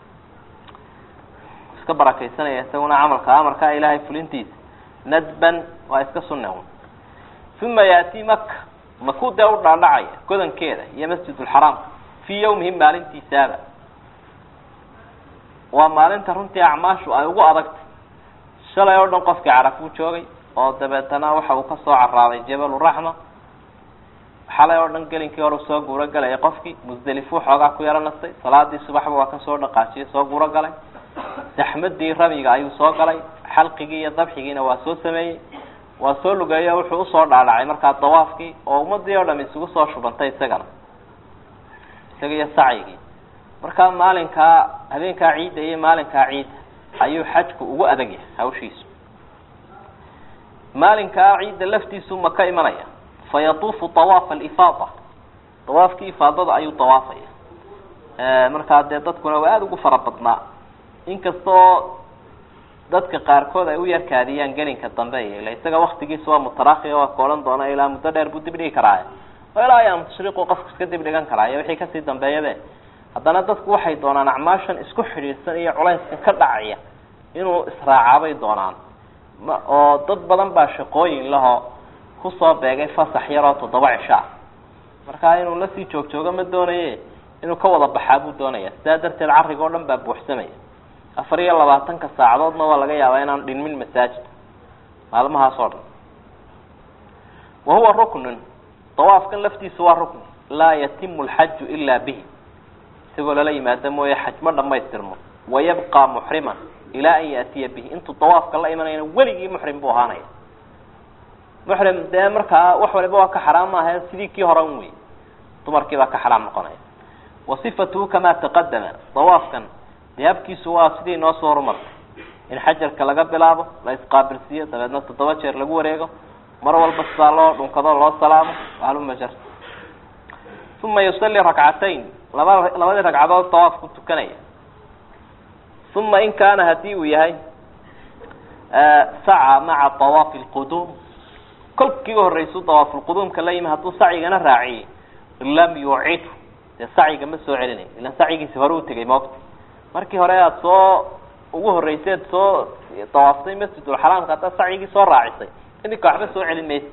iska barakaysanaya isaguna camalka amarkaa ilaahay fulintiisa nadban waa iska sunna un uma yaati maka makuu dee u dhaadhacaya godankeeda iyo masjid lxaraam fii yawmihi maalintiisaaba waa maalinta runtii acmaashu ay ugu adagtay shalay oo dhan qofkii carafuu joogay oo dabeetana waxa uu kasoo caraaday jabaluraxma xalay oo dhan gelinkii hore soo guuro galaya qofkii musdelifuu xoogaa ku yaro nastay salaadii subaxba waa kasoo dhaqaajiyay soo guuro galay saxmadii ramiga ayuu soo galay xalqigii iyo dabxigiina waa soo sameeyey waa soo lugeeyo wuxuu usoo dhaadhacay markaa dawaafkii oo ummadii oo dham isugu soo shubantay isagana isaga iyo sacyigii markaa maalinkaa habeenkaa ciidda iyo maalinkaa ciidda ayuu xajku ugu adag yahay hawshiisu maalinkaa ciidda laftiisu ma ka imanaya fa yatuufu awaafa alifaada dawaafkii ifaadada ayuu dawaafaya markaa dee dadkuna waa aada ugu fara badnaa inkastoo dadka qaarkood ay u yarkaadiyaan gelinka dambe ila isaga waktigiisa waa mutarakhi waa ka odhan doona ilaa muddo dheer buu dib dhigi karaa oo ilaa ayaam tashriiqu qofku iska dib dhigan karaa iyo wixii kasii dambeeyabe haddana dadku waxay doonaan acmaashan isku xidhiidhsan iyo culayskan ka dhacaya inuu israacaabay doonaan ma oo dad badan baa shaqooyin lahoo kusoo beegay fasax yaroo toddoba cisho ah markaa inuu lasii joog joogo ma doonaye inuu ka wada baxaa buu doonaya sidaa darteed carriga o dhan baa buuxsamaya afar iyo labaatanka saacadoodna waa laga yaabaa inaan dhinmin masaajid maalmahaas oo dhan wa huwa ruknun dawaafkan laftiisa waa rukni laa yatimu alxaju ilaa bihi isagoo lala yimaado mooye xaj ma dhamaystirmo wayabqa muxriman ilaa an yaatiya bihi intuu dawaafka la imanayna weligii muxrim buu ahaanaya muxrim dee markaa wax waliba waa ka xaraam maaha sidii kii hore un wey dumarkii baa ka xaraam noqonaya wa sifatuhu kamaa taqadama dawaafkan dee habkiisu waa sidii noo soo horumartay in xajarka laga bilaabo la isqaabilsiiyo dabeedna toddoba jeer lagu wareego mar walba sidaa loo dhunkado loo salaamo haluma uma yusalli rakcatayn laba labadii ragcadood dawaafku tukanaya uma in kaana hadii uu yahay saca maca dawaafi lquduum kolkiiba horreysu dawaafulquduumka la yimi hadduu sacyigana raaciyey lam yucidu dee sacyiga ma soo celinayo ilan sacyigiisi hore u tegay moogta markii hore aada soo ugu horreyseed soo dawaaftay masjidulxaraamka haddaad sacyigii soo raacisay idinka waxba soo celin maysa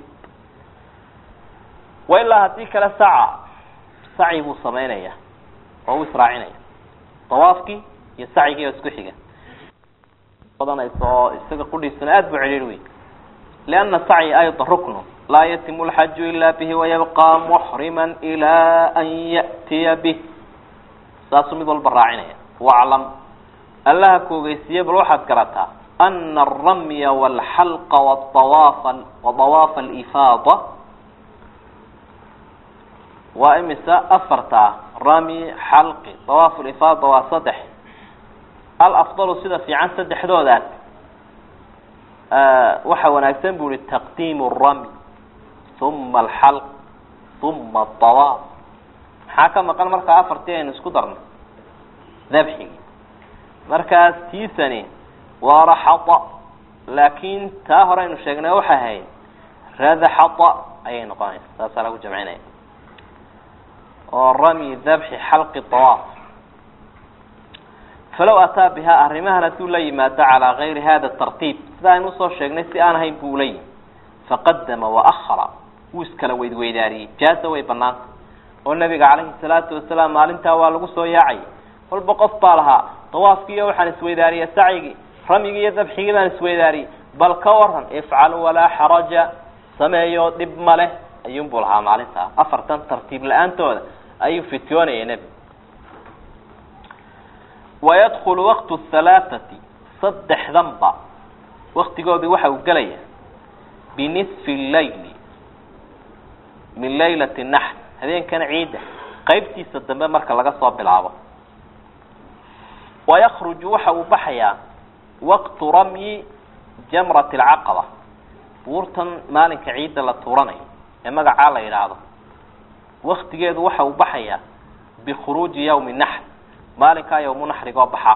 wa ilaa haddii kale saca sacyi buu samaynaya oo u israacinaya dawaafkii iyo sacyigii oo isku xiga badanaysa oo isaga qudhiisuna aada buu celiir wey lianna sacyi ayda ruknu laa yatimu lxaju ila bihi wayabqa muxrima ilaa an ya'tiya bih saasuu mid walba raacinaya waclam allaha kuogeysiiye bal waxaad garataa ana alramya walxalqa wawaafa wadawaafa alifaada waa imisa afarta rami xalqi dawaaf lifaada waa saddex alafdalu sida fiican saddexdoodaas waxa wanaagsan bu ihi taqdiimu ramy uma alxalq uma adawaaf maxaa ka maqan markaa afartii aynu isku darnay dabxigi markaas tiisani waa raxada laakin taa hore aynu sheegnay waxay ahayd radaxada ayay noqonaysa saasaa lagu jamcinaya oo ramy dabxi xalqi dawaaf falow ataa bihaa arrimahan hadduu la yimaado calaa gayri hada tartiib sida aynu usoo sheegnay si aan ahayn buu la yimi faqadama waahara wuu iskala weydweydaariyey jaaza way banaanta oo nabiga calayhi salaatu wasalaam maalintaa waa lagu soo yaacay walba qof baa lahaa dawaafkiiyo waxaan isweydaariyey sacyigii ramyigii iyo dabxigii baan isweydaariyey bal ka waran ifcal walaa xaraja sameeyo dhib ma leh ayuunbuu lahaa maalintaa afartan tartiib la-aantooda ayuu fityoonayay nebigu wayadkulu waqtu halaathati saddexdanba waktigoodii waxa uu gelaya binisfi llayli min laylati naxr habeenkan ciidda qeybtiisa dambe marka laga soo bilaabo wayakruju waxa uu baxayaa waqtu ramyi jamrati alcaqaba buurtan maalinka ciidda la tuuranayo ee magacaa la yidhaahdo waktigeedu waxa uu baxayaa bikhuruuji yawmi naxr maalinkaa yawmu naxrigoo baxaa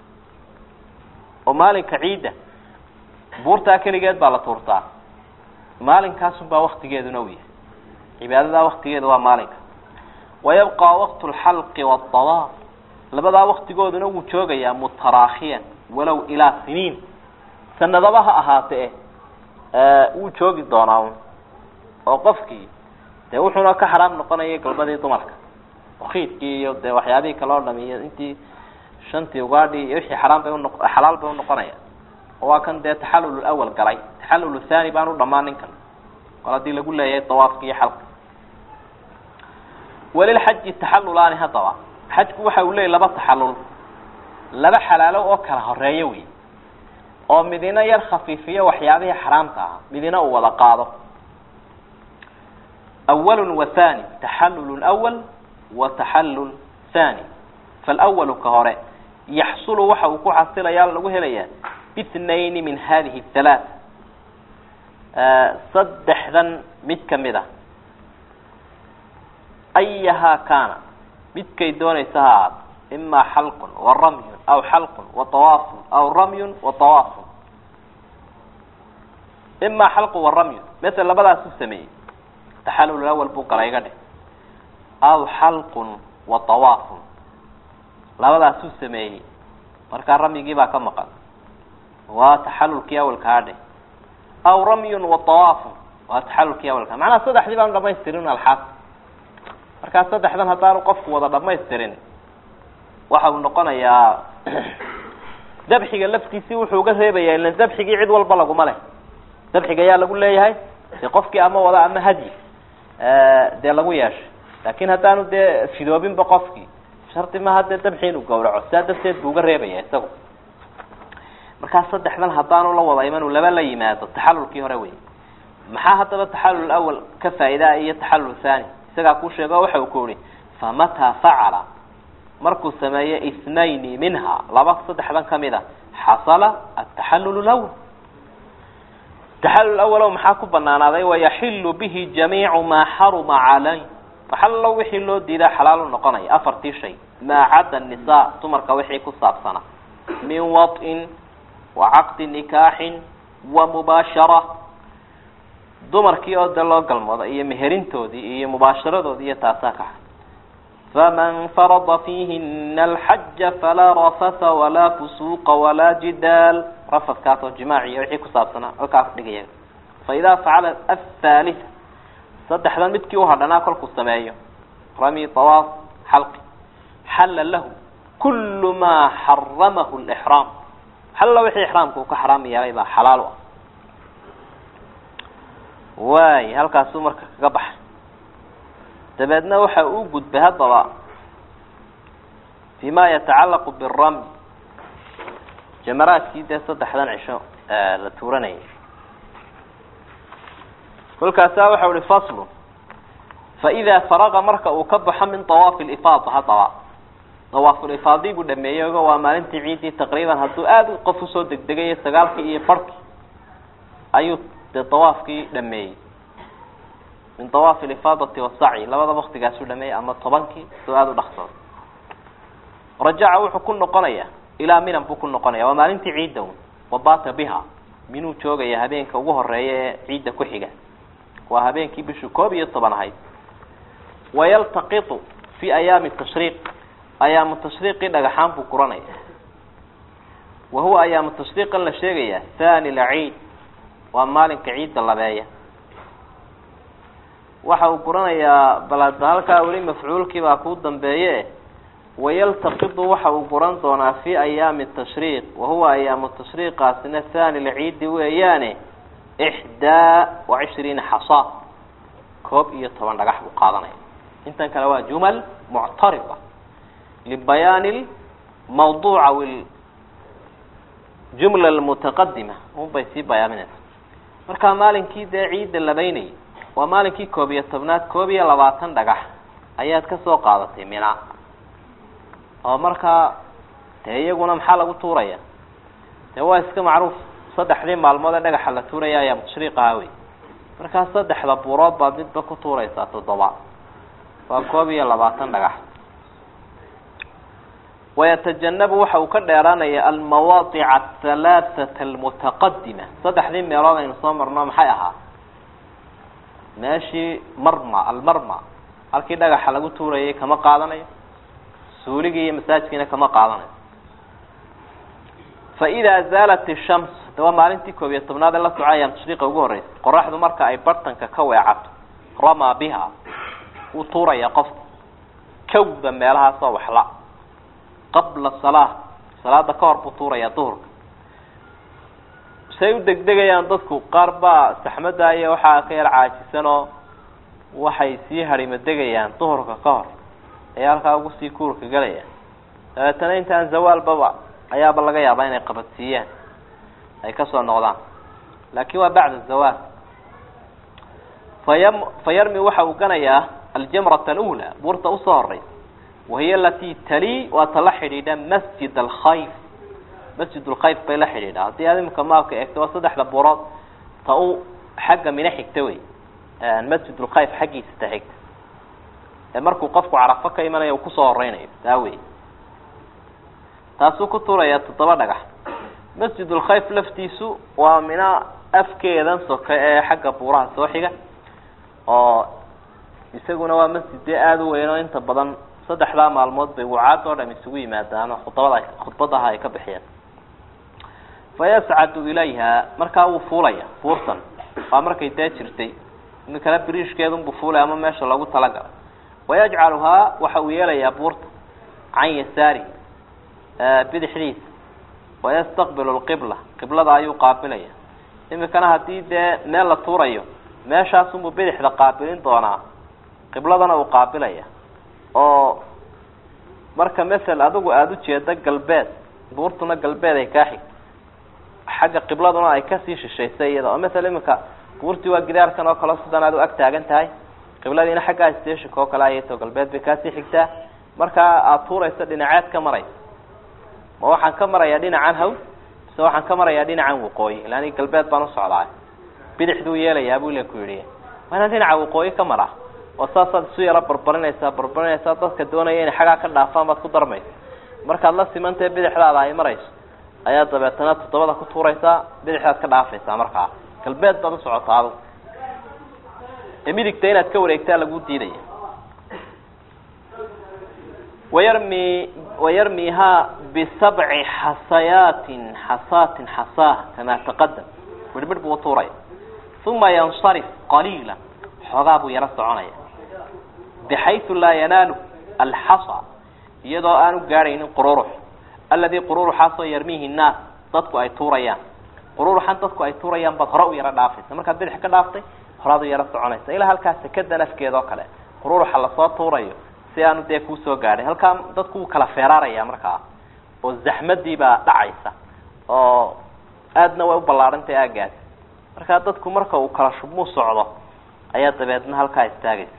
oo maalinka ciidda buurtaa keligeed baa la tuurtaa maalinkaasunbaa waktigeeduna u yahay cibaadadaa waktigeeda waa maalinka wayabqaa waqtu lxalqi wadawaaf labadaa waktigooduna wuu joogayaa mutaraakhiyan walow ilaa siniin sanadaba ha ahaatee wuu joogi doonaa un oo qofkii dee wuxuuna ka xaraam noqonaya galbadii dumarka wakiidkii iyo dee waxyaabihii kale oo dham iyo intii shantii ugaadhii iyo wixii xaraam bay uno xalaal bay unoqonaya oo waa kan dee taxallul awal galay taxallul thani baan u dhamaan ninkan kol haddii lagu leeyahay dawaafki iyo xalqa walilxaji taxallulaani haddaba xajku waxa uu leeyahy laba taxallul laba xalaalo oo kala horeeyo wey oo midina yar khafiifiyo waxyaabihii xaraamta ahaa midina uu wada qaado awalun wa thani taxallulun awal wa taxallul thani faalawalu ka hore yaxsulu waxa uu ku xasilayaa lagu helayaa bitnayni min hadihi halaath saddexdan mid kamid a ayahaa kaana midkay doonaysa ha ahaato imaa xalqun wa ramyun aw xalqun wa tawaafun aw ramyun wa tawaafun imaa xalqun wa ramyun masel labadaas u sameeyey taxallul awal buu gala iga dheh aw xalqun wa tawaafun labadaas u sameeyey markaa ramyigii baa ka maqan waa taxallulkii awalkaa dheh aw ramyun wa tawaafun waa taxallulkii awalkaa macnaha saddexdii baanu dhamaystirin alxaas markaa saddexdan haddaanu qofku wada dhamaystirin waxa uu noqonayaa dabxiga laftiisii wuxuu uga reebayaa ilan dabxigii cid walba laguma leh dabxiga ayaa lagu leeyahay dee qofkii ama wada ama hadyi dee lagu yeeshay laakin haddaanu dee fidoobinba qofkii shardi maha dee dabxi inuu gawraco sidaa darteed buu uga reebaya isagu markaa saddexdan haddaanu la wada iman uu laba la yimaado taxallulkii hore wey maxaa haddaba taxallul awal ka faa'idaa iyo taxallul thani isagaa kuu sheego waxa uu ku yihi famataa facala markuu sameeyo ithnayni minha laba saddexdan kamid a xasala ataxallul lawal taxallul awalow maxaa ku banaanaaday wayaxilu bihi jamiicu maa xaruma calay waxallo wixii loo diidaa xalaalu noqonaya afartii shay maa cadda nisaa dumarka wixii ku saabsana min waط'in wa caqdi nikaaxin wa mubaashara dumarkii oo de loo galmoodo iyo meherintoodii iyo mubaasharadoodii iyo taasaa ka faman farada fiihina alxaja falaa rafasa walaa fusuuqa walaa jidaal rafadkaas oo jimaac iyo wixii ku saabsanaa halkaas dhigaya fa idaa facala athalitha saddexdan midkii uhadhanaa kolkuu sameeyo rami tawaaf xalqi xalla lahu kullu maa xaramahu lixraam xalla wixii ixraamka uu ka xaraam yeelay baa xalaal u ah waay halkaasuu marka kaga baxay dabeedna waxa uu gudbay haddaba fi ma yatacallaqu biramy jamaraadkii dee saddexdan cisho la tuuranayay kolkaasaa waxa uhi faslu faإida faraqa marka uu ka baxo min طawaafi lifaada haddaba dawaafulifaadii buu dhameeyey ogo waa maalintii ciiddii taqriiban hadduu aada qof usoo degdegayo sagaalkii iyo barhkii ayuu dee dawaafkii dhameeyey min dawaafi lifaadati wasacyi labada waktigaasuu dhameeyey ama tobankii soo aada u dhaqsado rajaca wuxuu ku noqonaya ilaa minan buu ku noqonaya waa maalintii ciidda un wabata biha minuu joogaya habeenka ugu horeeya ee ciidda ku xiga waa habeenkii bishu koob iyo toban ahayd wayaltaqitu fi ayaami tashriiq ayaamu tashriiqii dhagaxaan buu guranaya wa huwa ayaamu tashriiqan la sheegaya thani lciid waa maalinka ciidda labeeya waxa uu guranayaa balada halkaa weli mafcuulkii baa kuu dambeeye wayaltaqidu waxa uu guran doonaa fi ayaami tashriiq wahuwa ayaamu tashriiqaasina thani lciidi weeyaane ixdaa wa cishriina xasa koob iyo toban dhagax buu qaadanaya intan kale waa jumal muctarida libayaani mawduuca jumla almutaqadima unbay sii bayaaminaysa markaa maalinkii dee ciidda labeynayay waa maalinkii koob iyo tobnaad koob iyo labaatan dhagax ayaad ka soo qaadatay mina oo markaa dee iyaguna maxaa lagu tuuraya dee waa iska macruuf saddexdii maalmood ee dhagaxa la tuuraya ayaa tashriiqaha wey markaa saddexda buurood baad midba ku tuuraysaa toddoba waa koob iyo labaatan dhagax wayatajannabu waxa uu ka dheeraanaya almawaadica ahalaathata almutaqadima saddexdii meelood aynu soo marno maxay ahaa meeshii marma almarma halkii dhagaxa lagu tuurayay kama qaadanayo suuligii iyo masaajkiina kama qaadanayo fa idaa zaalat ishams de waa maalintii koob iyo tobnaad ee la soco ayaam tashriiqa ugu horreysay qoraxdu marka ay bartanka ka weecato ramaa biha wuu tuuraya qofka kawda meelahaasoo waxla qabla salaa salaada ka hor buu tuurayaa duhurka say u degdegayaan dadku qaar baa saxmadda iyo waxaa ka yar caajisanoo waxay sii harimo degayaan duhurka ka hor ee halkaa ugu sii kuurka gelaya dabeetana intaan zawaalbaba ayaaba laga yaabaa inay qabadsiiyaan ay kasoo noqdaan laakin waa bacda zawaal fayam fayarmi waxa uu ganayaa aljamrata alula buurta usoo horeysa wahiya alati tali waa ta la xidhiidha masjid alkhayf masjid lkhayf bay la xidhiidha haddii aad imika maabka eegto waa saddexda buurood ta u xagga mina xigta wey masjid lkhayf xaggiisa ta xigta ee markuu qofku carafo ka imanayo uu kusoo horeynayo taa wey taasuu ku tuurayaa toddoba dhagax masjid lkhayf laftiisu waa mina afkeedan soke ee xagga buuraha soo xiga oo isaguna waa masjid dee aada u weyn oo inta badan saddexdaa maalmood bay wucaad oo dham isugu yimaadaan oo khudbada khudbadaha ay ka bixiyeen fa yascadu ilayha markaa wuu fuulaya fuurtan waa markay dee jirtay imikana biriishkeedunbuu fuulay ama meesha loogu talagalay wayajcaluhaa waxa uu yeelayaa buurta can yasaari bidixdiisa wayastaqbilu lqibla qiblada ayuu qaabilaya imikana haddii dee meel la tuurayo meeshaasunbuu bidixda qaabilin doonaa qibladana uu qaabilaya oo marka masel adigu aada ujeedo galbeed buurtuna galbeed ay kaa xigto xagga qibladuna ay kasii shishaysay iyada oo masel imika buurtii waa gidaarkan oo kale sidan aad u ag taagan tahay qibladiina xaggaa stationka oo kale ayayto galbeed bay kaasii xigtaa markaa aada tuurayso dhinaceed ka maraysa ma waxaan ka marayaa dhinacan haw mise waxaan ka marayaa dhinacan waqooyi ila ani galbeed baan usocdaa bidixduu yeelayaa buu ila ku yidhi waa inaan dhinaca waqooyi ka maraa oo saasaad isu yaro barbarinaysaa barbarinaysaa dadka doonaya inay xaggaa ka dhaafaan baad ku darmaysa markaad la simantahe bidixdaada ay marayso ayaa dabeetana toddobada ku tuuraysaa bidixdaad ka dhaafaysaa markaa galbeed baad usocotaa adug ee midigta inaad ka wareegtaa lagu diidaya wayarmi wayarmihaa bisabci xasayaatin xasaatin xasaa kamaa taqadam midhmidh buu utuuraya uma yansarif qaliila xoogaa buu yaro soconaya bixaysu laa yanaalu alxasa iyadoo aanu gaadhaynin qururux alladii qururuxaasoo yarmihi nnaas dadku ay tuurayaan qururuxan dadku ay tuurayaan baad hore u yaro dhaafaysa markaad bidix ka dhaaftay horaad u yaro soconaysa ilaa halkaa sekada nafkeeda oo kale qururuxa lasoo tuurayo si aanu dee kuusoo gaadhay halkaa dadku wuu kala feeraaraya markaa oo zaxmadiibaa dhacaysa oo aadna way u ballaarantay aagaasi markaa dadku marka uu kala shubmuu socdo ayaa dabeedna halkaa istaagaysa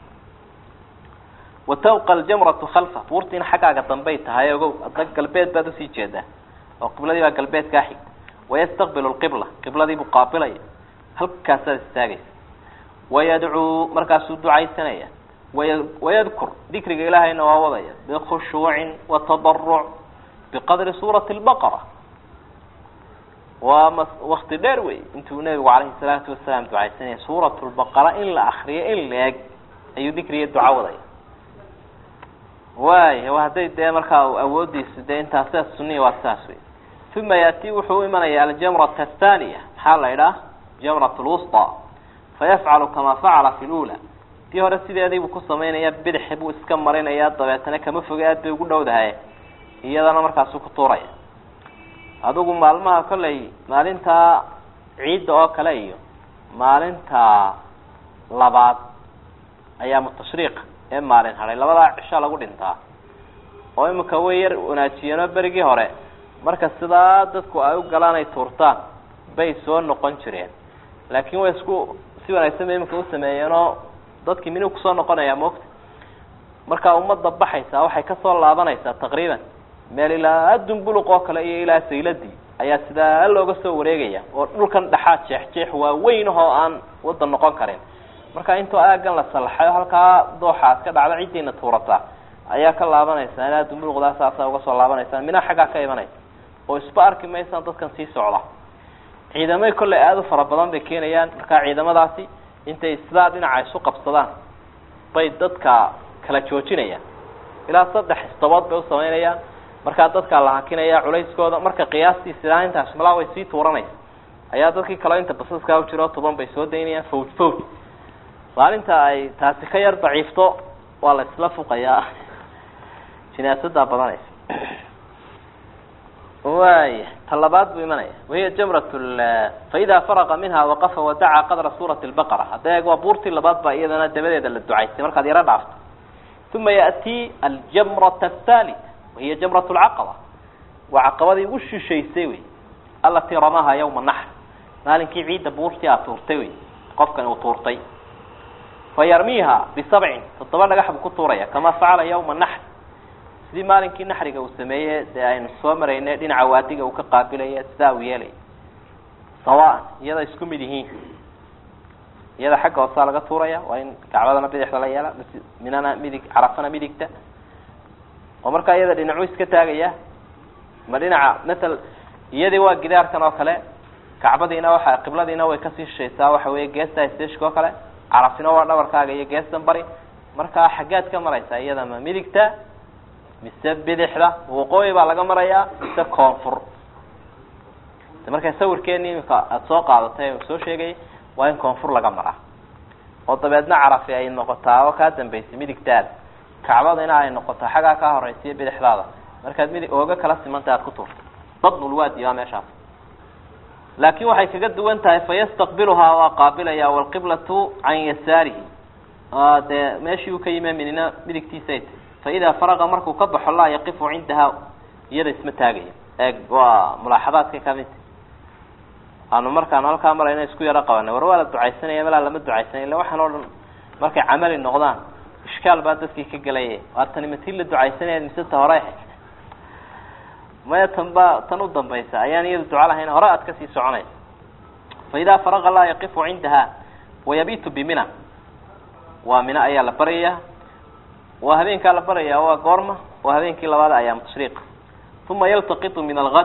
wa tawqa aljamratu khalfa buurtiina xaggaaga dambay tahay ogow adna galbeed baad usii jeedaa oo qibladii baa galbeed kaa xigta wayastaqbilu lqibla qibladii buu qaabilaya halkaasaad istaagaysa wayadcuu markaasuu ducaysanaya waya wayadkur dikriga ilaahayna waa wadaya bikhushuucin watadaruc biqadri suurati lbaqara waa m wakti dheer wey intuu nebigu calayhi salaatu wasalaam ducaysanaya suurat lbaqara in la akriyo in la eg ayuu dikriga duca wadaya waaya hadday dee markaa awoodiisu dee intaas sidaas suniya waa saas wey uma yaati wuxuu u imanaya aljamrata athaniya maxaa la idhaah jamrat lwusطى fayafcalu kama facala fi lula tii hore sideediibuu ku samaynaya bidixi buu iska marinaya dabeetana kama foge aad bay ugu dhowdahay iyadana markaasu ku tuuraya adigu maalmaha kolley maalinta ciidda oo kale iyo maalinta labaad ayaa mutashriiq ee maalin hadhay labadaa cisho lagu dhintaa oo imika way yar wanaajiyeenoo berigii hore marka sidaa dadku ay u galaan ay tuurtaan bay soo noqon jireen laakiin way isku si wanaagsan bay imika usameeyeenoo dadkii minu kusoo noqonaya moogta markaa ummadda baxaysa waxay kasoo laabanaysaa taqriiban meel ilaa dumbuluq oo kale iyo ilaa sayladii ayaa sidaa looga soo wareegaya oo dhulkan dhexaad jeex jeex waa weyn oo aan wadan noqon karin marka intoo aagan la salaxayo halkaa dooxaad ka dhacda ciddiina tuurata ayaa ka laabanaysaa ilaa dumbuluqdaa saasa uga soo laabanaysaa mina xaggaa ka imanaysa oo isba arki maysaan dadkan sii socda ciidamay kolley aada u fara badan bay keenayaan markaa ciidamadaasi intay sidaa dhinaca isu qabsadaan bay dadka kala joojinayaan ilaa saddex istabood bay usamaynayaan markaa dadkaa la hakinaya culayskooda marka qiyaastii sidaa intaas malaa way sii tuuranaysa ayaa dadkii kaleo inta basaskaa u jiro toban bay soo daynayaan fawj fawj maalinta ay taasi ka yar daciifto waa la isla fuqayaa jinaasadaa badanaysa waaya ta labaad buu imanaya wahiya jamrat faida faraqa minha waqafa wadacaa qadra suurati lbaqara hadda eeg waa buurtii labaad baa iyadana dabadeeda la ducaystay markaad yaro dhaafto uma yaأti aljamrat athalitha wahiya jamrat lcaqaba waa caqabadii ugu shishaysay wey alatii ramaha yawma naxr maalinkii ciidda buurtii aad tuurtay wey qofkani uu tuurtay fayarmiiha bisabcin toddoba dhagax buu ku tuuraya kama facala yawma naxr sidii maalinkii naxriga uu sameeye dee aynu soo maraynay dhinaca waadiga uu ka qaabilaya sidaa uu yeelaya sawaan iyada isku mid yihiin iyada xagga hoosaa laga tuuraya waa in gacbadana bidixda la yeela minana midig carafana midigta oo markaa iyada dhinacu iska taagaya ma dhinaca matal iyadii waa gidaarkan oo kale kacbadiina waxa qibladiina way kasii shishaysaa waxa weeye geesta stashka oo kale carafina waa dhabarkaaga iyo geestan bari markaa xaggaad ka maraysaa iyada ma midigta mise bidixda waqooyi baa laga marayaa mise koonfur marka sawirkeeni imika aada soo qaadatay soo sheegay waa in koonfur laga maraa oo dabeedna carafi ay noqotaa oo kaa dambaysay midigtaada kacbadina ay noqotaa xaggaa kaa horeysiyo bidixdaada markaad midig ooga kala simantay aad ku tuurta badnulwaadi waa meeshaas laakin waxay kaga duwan tahay fayastaqbiluhaa waa qaabilaya walqiblatu can yasaarihi dee meeshii uu ka yime minina midigtiisay tahy faida faraqa markuu ka baxo laa yaqifu cindaha iyada isma taagaya eeg waa mulaaxadaadka kamidta aanu markaanu halkaa marayna isku yaro qabanay war waa la ducaysanaya malaa lama ducaysanay illa waxaan oo dhan markay camali noqdaan ishkaal baa dadkii ka gelaya waa tani matii la ducaysanaya mise ta hore maya tan ba tan u dambaysa ayaan iyada duca lahayn hore aad kasii soconaysa faida faraqa laa yaqifu cindaha wayabitu bimina waa mina ayaa la baryayaa waa habeenkaa la baraya waa goorma waa habeenkii labaad ayaam tashriiq uma yaltaqitu min algad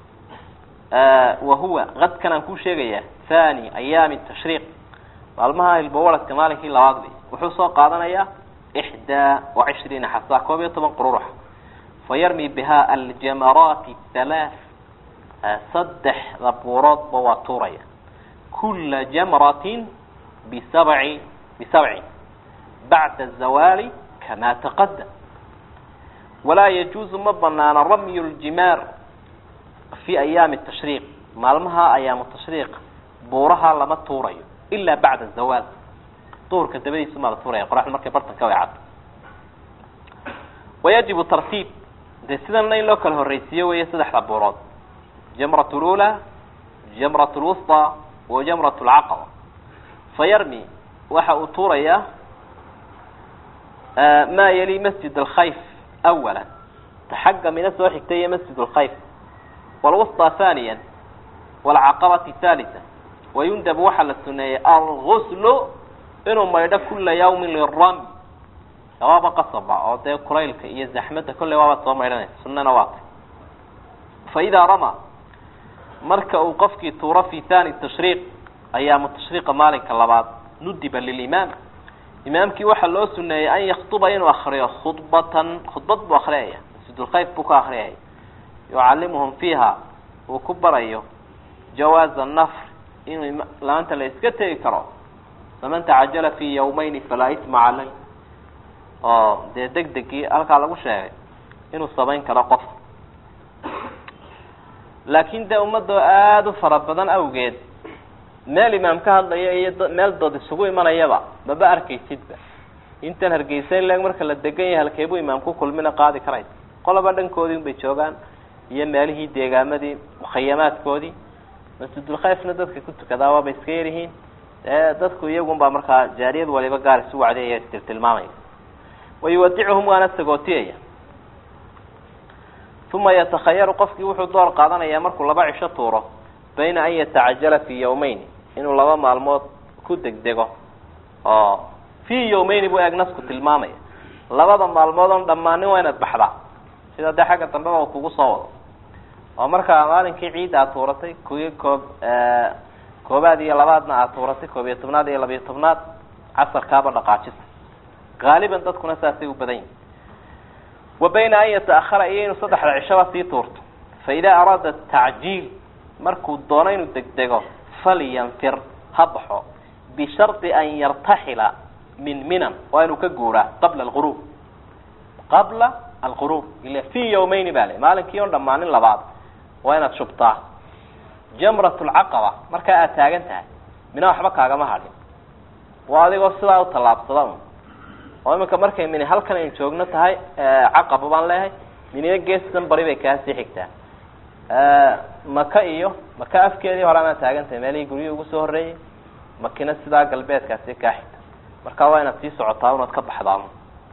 wa huwa kadkan aan kuu sheegaya thani ayaami tashriiq maalmaha ilbawaradka maalinkii labaad wey wuxuu soo qaadanayaa ixdaa wa cishriina xasa koob iyo toban qururax fayarmi biha aljamaraati halaath saddexda buuroodba waa tuuraya kula jamratin bisabci bisabcin bacda zawaali kama taqadam walaa yajuuzu ma banaana ramyu ljimaar fi ayaami tashriiq maalmaha ayaamu tashriiq buuraha lama tuurayo ila bacda zawaal duhurka dabadiisu maa la tuuraya qoraxda markay bartanka way caddo wayajibu tartiib dee sidanna in loo kala horreysiiyo weeye saddexda buurood jamrat lula jamrat lwusطى wa jamrat lcaqaba fayarmi waxa uu tuurayaa ma yali masjid alkhayf awala ta xagga mina soo xigtay iyo masjid alkhayf wlwusطى thaniya wlcaqabati thalitha wayundabu waxaa la suneeyey alguslu inuu maydho kula yawmin lirami waaba qasaba oo dee kulaylka iyo zaxmadda kolley waabaad soo maydhanaysa sunana waa tay faidaa rama marka uu qofkii tuuro fi thani tashriiq ayaamu tashriiqa maalinka labaad nudiba lilimaam imaamkii waxaa loo suneeyey an yaktuba inuu akriyo khudbatan khudbad buu akriyaya masjidulkhayf buu ka akriyaya yucallimuhum fiiha uu ku barayo jawaaza nafr inuu laanta la iska tegi karo faman tacajala fi yawmayni falaa isma calay oo dee deg degii halkaa lagu sheegay inuu samayn karo qof laakin dee ummadoo aada u fara badan awgeed meel imaam ka hadlaya iyo meel dood isugu imanayaba maba arkaysidba intan hargeysa in leeg marka la degan yahay halkeebuu imaam ku kulmina qaadi karaysa qoloba dhankoodii un bay joogaan iyo meelihii deegaamadii mukhayamaadkoodii masjidulkhayfna dadka ku tukadaa waabay iska yaryihiin dee dadku iyagun baa markaa jaariyad waliba gaar isu wacdiyaya istiltilmaamaya wayuwadicuhum waana sagootiyaya uma yatakhayaru qofkii wuxuu door qaadanayaa markuu laba cisho tuuro bayna an yatacajala fi yawmeyn inuu laba maalmood ku degdego oo fi yawmeyni buu eeg nasku tilmaamaya labada maalmood on dhammaanin waa inaad baxdaa sida dee xagga dambeba uu kugu soo wado oo markaa maalinkii ciidda aad tuuratay kuwii koob koobaad iyo labaadna aad tuuratay koob iyo tobnaad iyo labiyo tobnaad casarkaaba dhaqaajisa gaaliban dadkuna saasay u badan yihin wa bayna an yataahara iyo inuu saddexda cishaba sii tuurto fa idaa araada tacjiil markuu doono inuu degdego falyanfir ha baxo bishardi an yartaxila min minan waa inuu ka guuraa qabla alghuruub qabla alghuruub ila fi yawmeyni ba le maalinkii on dhammaanin labaad waa inaad shubtaa jamrat lcaqaba markaa aad taagan tahay mina waxba kaagama hadhin waa adigoo sidaa u tallaabsada un oo iminka markay mini halkan aynu joogno tahay caqaba baan leeyahay minina geestan bari bay kaasii xigtaa maka iyo maka afkeedii hore anaa taagan tahay meelihii guryihii ugu soo horreeyey makina sidaa galbeedkaasi kaa xigta marka waa inaad sii socotaa unaad ka baxdaa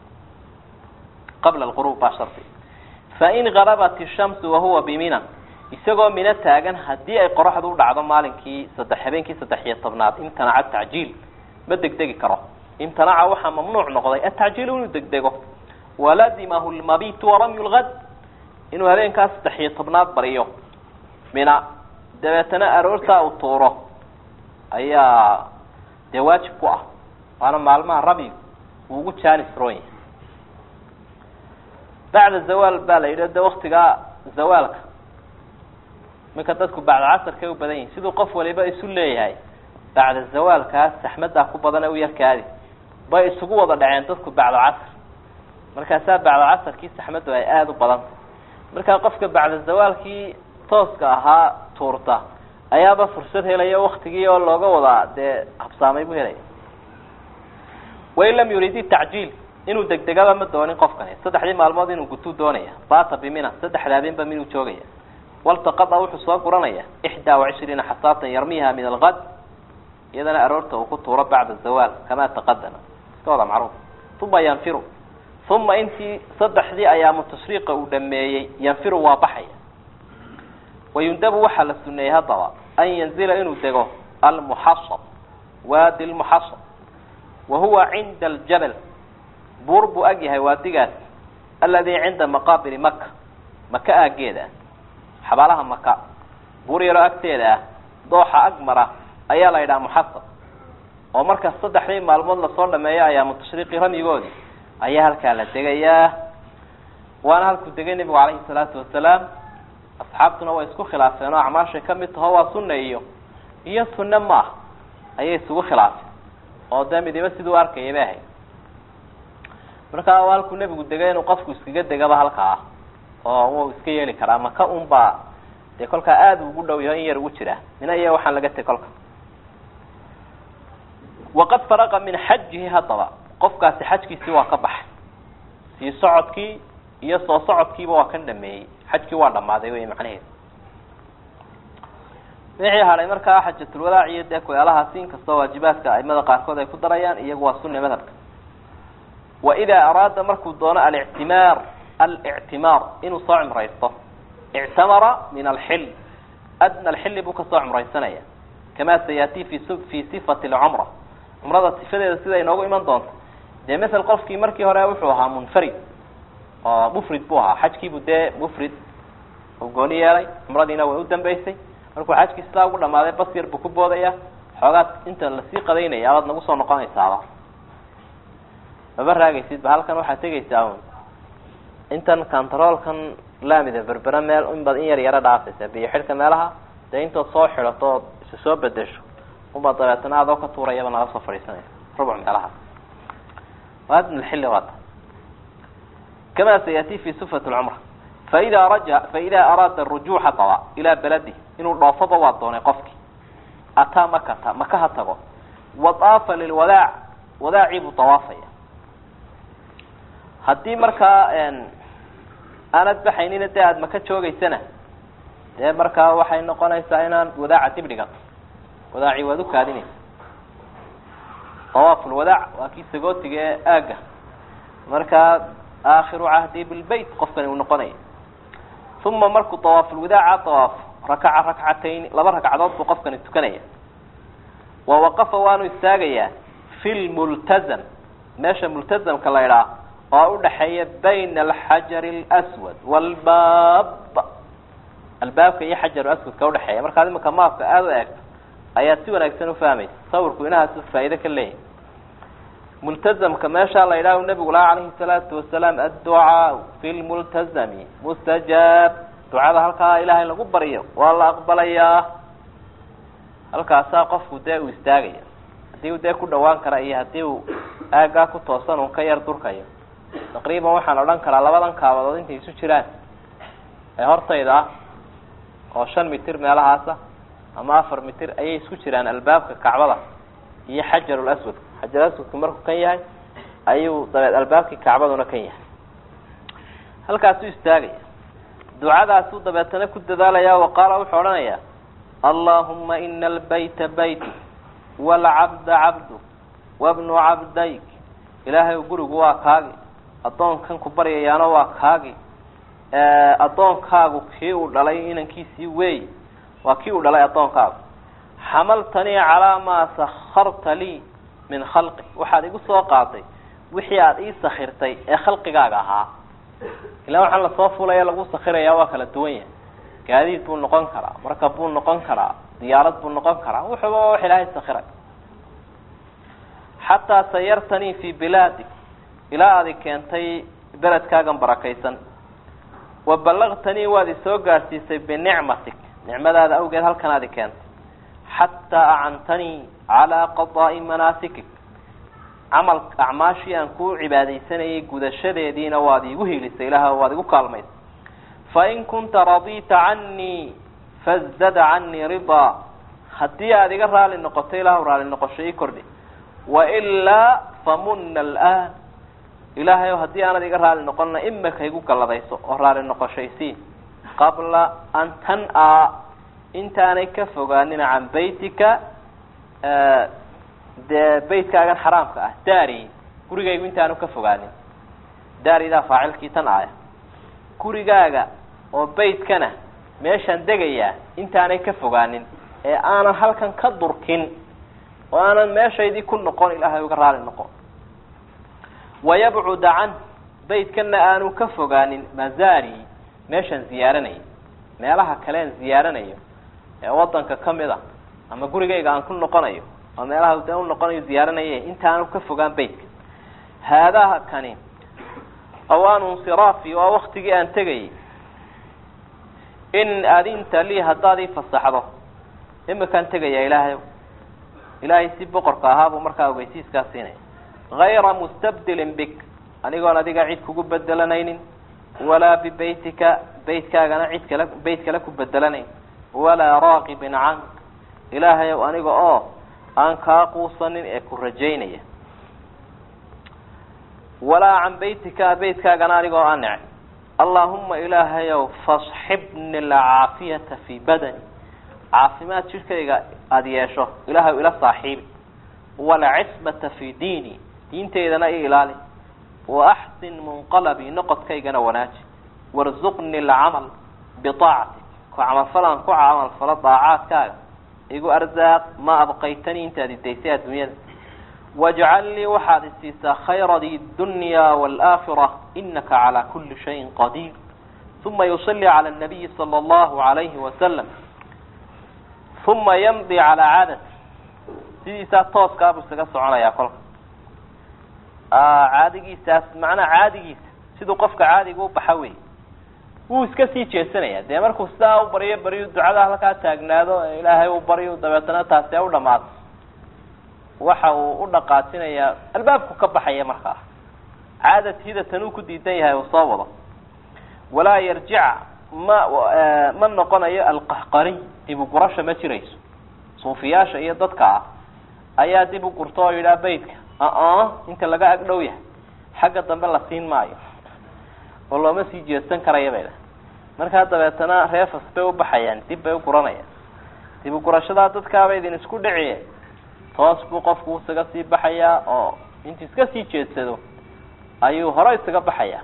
qabla alghuruub baa shardi fain garabat ishamsu wahuwa bimina isagoo mino taagan haddii ay qoraxdu u dhacdo maalinkii saddex habeenkii saddex iyo tobnaad imtanaca tacjiil ma degdegi karo imtanaca waxaa mamnuuc noqday atacjiilu inuu degdego waladimahu lmabitu waramyu lgad inuu habeenkaas saddex iyo tobnaad bariyo mina dabeetana aroortaa uu tuuro ayaa dee waajib ku ah waana maalmaha ramyigu uu ugu jaanis roon yahay bacda zawaal baa la yidhi de waktigaa zawaalka iminka dadku bacda casarkay u badan yihin siduu qof waliba isu leeyahay bacda zawaalkaas saxmaddaa ku badan ee u yarkaadi bay isugu wada dhaceen dadku bacda casar markaasaa bacda casarkii saxmaddu ay aada u badanta markaa qofka bacda zawaalkii tooska ahaa tuurta ayaaba fursad helaya waktigii oo looga wadaa dee habsaamay buu helaya wain lam yurid tacjiil inuu degdegaba ma doonin qofkani saddexdii maalmood inuu gutuu doonaya bata bimina saddexda habeenba minuu joogaya waltaqada wuxuu soo guranaya ixdaa wacishriina xasaatan yarmiha min algad iyadana aroorta uu ku tuuro bacda zawaal kama taqadama iska wada macruuf uma yanfiru uma intii saddexdii ayaamu tashriiqa uu dhameeyey yanfiru waa baxaya wayundabu waxaa la suneeyey haddaba an yanzila inuu dego almuxasab waadi lmuxasab wa huwa cinda aljabal buur buu ag yahay waadigaas aladi cinda maqaabili maka maka aageeda ah xabaalaha maka buur yaroo agteeda ah dooxa ag mara ayaa la yidhaha muxasab oo marka saddexdii maalmood lasoo dhameeyo ayaamu tashriiqi ramyigoodii ayaa halkaa la degayaa waana halkuu degay nebigu calayhi salaatu wasalaam asxaabtuna way isku khilaafeen oo acmaashay ka mid taho waa sunna iyo iyo sunne ma ah ayay isugu khilaafeen oo dee midiba siduu arkayay bay ahayd markaa waa halkuu nebigu degay inuu qofku iskaga degaba halkaa oo wuu iska yeeli karaa maka un baa dee kolkaa aada ugu dhow yaho in yar ugu jira mina iyo waxaan laga teg kolka waqad faraqa min xajihi haddaba qofkaasi xajkiisii waa ka baxay sii socodkii iyo soo socodkiiba waa kan dhameeyey xajkii waa dhammaaday wey macnaheedu wixii hadhay markaa xajatulwadaac iyo dee ku-eelahaasi inkastoo waajibaadka aimada qaarkood ay ku darayaan iyagu waa sunna madhabka wa idaa araada markuu doono alictimaar alictimaar inuu soo cumraysto ictamara min alxil adna alxilli buu kasoo cumraysanaya kamaa sayaati fi fi sifati alcumra cumrada sifadeeda sida inoogu iman doonto dee masel qofkii markii hore wuxuu ahaa munfarid oo mufrid buu ahaa xajkiibuu dee mufrid uu gooni yeelay cumradiina way u dambeysay markuu xajkii sidaa ugu dhamaaday bas yar buu ku boodaya xoogaad inta lasii qadaynaya abaad nagu soo noqonaysaaba maba raagaysid ba halkan waxaad tegaysaa un intan controolkan laamida berbera meel inbaad in yar yaro dhaafaysa biyo xidhka meelaha dee intood soo xidhato ood isa soo bedesho unbaa dabeetana adoo ka tuurayaba naga soo fadhiisanaya rubuc meelahaas waadn lxilli waata kama sayati fi sufat lcumra faida raja faida araada rujuuxa daba ilaa beladi inuu dhoofoba waa doonay qofkii ataa makata maka ha tago wa daafa lilwadaac wadaacii buu dawaafaya haddii markaa aanad baxaynina dee aada maka joogeysana dee markaa waxay noqonaysaa inaan wadaaca dib dhigato wadaaci waad ukaadinaysa dawaaf lwadaac waa kii sagootiga ee aaga markaa aakhiru cahdi bilbayt qofkani uu noqonaya uma markuu dawaafulwadaaca dawaafo rakaca rakcatayn laba ragcadood buu qofkani tukanaya wa waqafa waanu istaagayaa fi lmultazam meesha multazamka la idhaah oo udhaxeeya bayna alxajari alswad walbaab albaabka iyo xajaru aswadka udhaxeeya markaad imika maafka aada u eegto ayaad si wanaagsan ufahmaysa sawirku inahaasu faa'ido ka leeyahay multazamka meeshaa la yidhaah nabigu laha calayhi salaatu wasalaam adducaau fi lmultazami mustajaab ducada halkaa ilaahay lagu baryo waa la aqbalayaa halkaasaa qofku dee uu istaagaya haddii uu dee ku dhawaan kara iyo haddii uu aagaa ku toosan uu ka yar durkayo taqriiban waxaan odhan karaa labadan kaabadood intay isu jiraan ee hortayda ah oo shan mitir meelahaasa ama afar mitir ayay isku jiraan albaabka kacbada iyo xajarul aswad xajar aswadku markuu kan yahay ayuu dabeed albaabkii kacbaduna kan yahay halkaasuu istaagaya ducadaasuu dabeetana ku dadaalaya wa qaala wuxuu odhanayaa allahuma ina albayta bayti waalcabda cabdu wabnu cabdayk ilaahay gurigu waa kaagi addoonkan ku baryayaana waa kaagi addoonkaagu kii uu dhalay inankiisii weey waa kii uu dhalay addoonkaagu xamaltanii calaa maa sakarta lii min khalqi waxaad igu soo qaaday wixii aada ii sakirtay ee khalqigaaga ahaa ilaan waxaan lasoo fulaya lagu sakiraya waa kala duwan yahay gaadiid buu noqon karaa markab buu noqon karaa diyaarad buu noqon karaa wuxuuba wax ilaahay sakiray xataa sayartanii fi bilaadik ilaa aadi keentay beledkaagan barakaysan wa ballagtanii waad isoo gaadhsiisay binicmatik nicmadaada awgeed halkan aadi keentay xataa acantanii calaa qadaa'i manaasikik camal acmaashii aan kuu cibaadaysanayay gudashadeediina waad iigu hiilisay ilaah waad igu kaalmaysay fain kunta radiita canii fazdad canii ridaa haddii aada iga raali noqoto ilahu raali noqosho ii kordhi wailaa famuna alaan ilaahay o haddii aanad iga raali noqonna imaka igu galladayso oo raali noqoshaysiin qabla an tan-a intaanay ka fogaanin can baytika dee beytkaagan xaraamka ah daari gurigaygu intaanu ka fogaanin daaridaa faacilkii tan aaya gurigaaga oo beytkana meeshaan degayaa intaanay ka fogaanin ee aanan halkan ka durkin oo aanan meeshaydii ku noqon ilaahay uga raali noqon wayabcuda can beytkana aanu ka fogaanin mazari meeshaan ziyaaranaya meelaha kaleen ziyaaranayo ee wadanka kamid a ama gurigayga aan ku noqonayo oo meelaha de unoqonayo ziyaaranaya intaanu ka fogaan beytka haadaha kani awaanu insiraafi waa waktigii aan tegayay in adinta lii haddaad ii fasaxdo imikaan tegaya ilaahay ilaahay si boqorka ahaabuu markaa ogeysiiskaa siinaya hayra mustabdilin bik anigoon adiga cid kugu bedelanaynin walaa bibeytika beytkaagana cid kale beyt kale ku bedelanayn walaa raaqibin cank ilaahay ow aniga oo aan kaa quusanin ee ku rajaynaya walaa can beytika beytkaagana anigoo aan necay allaahuma ilaahayow fasxibni alcaafiyata fii badani caafimaad jidhkayga aada yeesho ilaahay ila saaxiibi walcismata fii diini diintaydana i ilaali waaxsin munqalabii noqodkaygana wanaaji warzuqni alcamal biaacatik ku camalfalaan ku camalfalo daacaadkaaga igu arzaaq ma abqaytanii intaad idaysay adduunyada wajcal lii waxaad isiisaa khayradii dunya waalaakhira inaka calaa kuli shayin qadiir uma yusalli cala nabiyi sala allahu alayhi wasalam uma yamdi calaa caadati sidiisaa tooskaabuu isaga soconayaa kolka caadigiisaas macnaha caadigiisa siduu qofka caadiga u baxa wey wuu iska sii jeesanaya dee markuu sidaa u baryo baryo ducada halkaa taagnaado ilaahay u baryo dabeetana taasi a u dhamaato waxa uu u dhaqaajinayaa albaabku ka baxaya markaa caadatiida tanuu ku diidan yahay uu soo wado walaa yarjica ma ma noqonayo alqahqariy dib u gurasha ma jirayso suufiyaasha iyo dadka ah ayaa dib u gurto oo yidhaha beytka a inta laga ag dhow yahay xagga dambe la siin maayo oo looma sii jeesan karaya bay markaa dabeetana reefas bay u baxayaan dib bay u guranayaan dib u gurashadaa dadkaaba idin isku dhiciye toos buu qofku isaga sii baxayaa oo intu iska sii jeedsado ayuu hore isaga baxayaa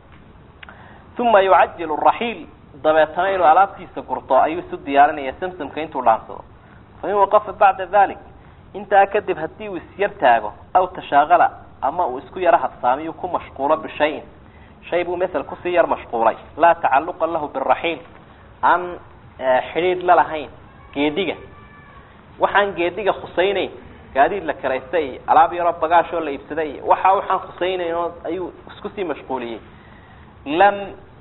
uma yucajilu raxiil dabeetana inuu alaabtiisa gurto ayuu isu diyaarinaya samsamka intuu dhaansado fain waqafa bacda dalik intaa kadib haddii uu isyar taago aw tashaaqala ama uu isku yaro habsaamiyu ku mashquulo bishayin shay buu masel kusii yar mashquulay laa tacaluqa lahu biraxiil aan xidhiidh la lahayn geediga waxaan geediga khusaynayn gaadiid la karaystay iyo alaab yaroo bagaashoo la iibsaday iyo waxa waxaan khusaynayn oo ayuu isku sii mashquuliyey lam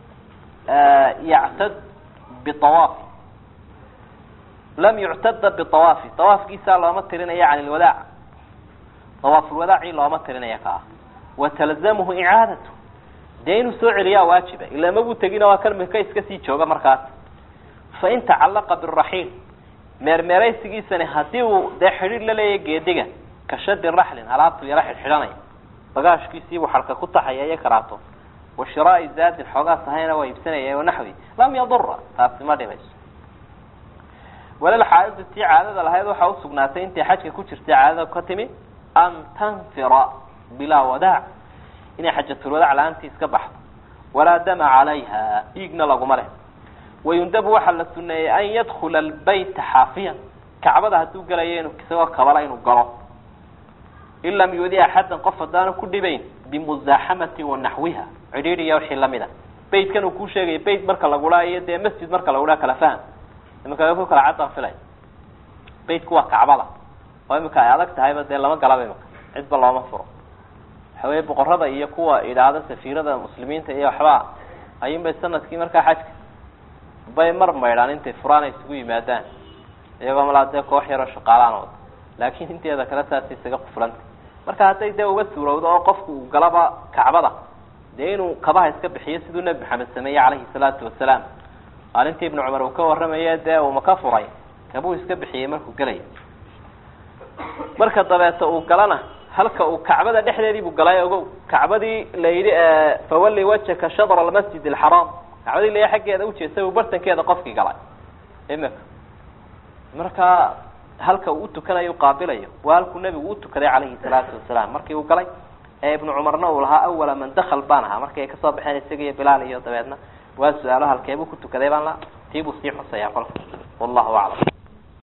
yactad biawaafi lam yuctada biawaafi awaafkiisaa looma tirinaya can ilwadaac awaafulwadaaci looma tirinaya ka ah watalzamuhu icaadatu dee inuu soo celiyaa waajiba ilaa mabuu tegina waa kan mika iska sii jooga markaas fain tacalaqa biraxiil meermeeraysigiisani haddii uu dee xidhiir la leeyahay geediga ka shadi raxlin alaabtu yaro xidhxidhanaya bagaashkiisiibuu xarka ku taxaya iyo karaato wa shiraai zaadin xoogaas ahayna waa iibsanaya wanaxwi lam yadura taasi ma dhibayso walal xaaidu tii caadada lahayd waxaa usugnaatay intay xajka ku jirtay caadada ka timi an tanfira bilaa wadaac inay xajatulwadaac la-aantii iska baxdo walaa dama calayha dhiigna laguma leh wayundabu waxaa la suneeyey an yadkula albayta xaafiyan kacbada hadduu gelayo inu isagoo kabala inuu galo in lam yuudi axadan qof haddaanu ku dhibayn bimuzaaxamati wa naxwiha cidhiidhiya wixii lamid a beytkan uu kuu sheegaya beyt marka lagudhaa iyo dee masjid marka lagudhaa kala faham imika ku kala cadaan filay beytku waa kacbada oo imika ay adag tahayba dee lama galaba imika cidba looma furo waxa weye boqorada iyo kuwa idhaahda safiirada muslimiinta iyo waxba ayuunbay sanadkii markaa xajka bay mar maydhaan intay furaan ay isugu yimaadaan iyagoo malaa dee koox yaroo shaqaalaan wada laakiin inteeda kale saas isaga quflanta marka hadday dee uga suurowdo oo qofku uu galaba kacbada dee inuu kabaha iska bixiyo siduu nebi maxamed sameeyey calayhi salaatu wasalaam maalintii ibnu cumar uu ka warramaye dee uu maka furay kabuu iska bixiyey markuu gelaya marka dabeeta uu galana halka uu kacbada dhexdeedii buu galay ogow kacbadii la yidhi fawalli wajhaka shadra almasjid alxaraam kacbadii la xaggeeda ujeestay uu bartankeeda qofkii galay imika marka halka uu utukanayo qaabilayo waa halkuu nebigu utukaday calayhi salaatu wasalaam markii uu galay ee ibnu cumarna uu lahaa awala man dakal baan ahaa markii ay kasoo baxeen isaga iyo bilaal iyo dabeedna waa su-aalo halkeebuu ku tukaday baan la tiibuu sii xusayaa kolka wallahu aclam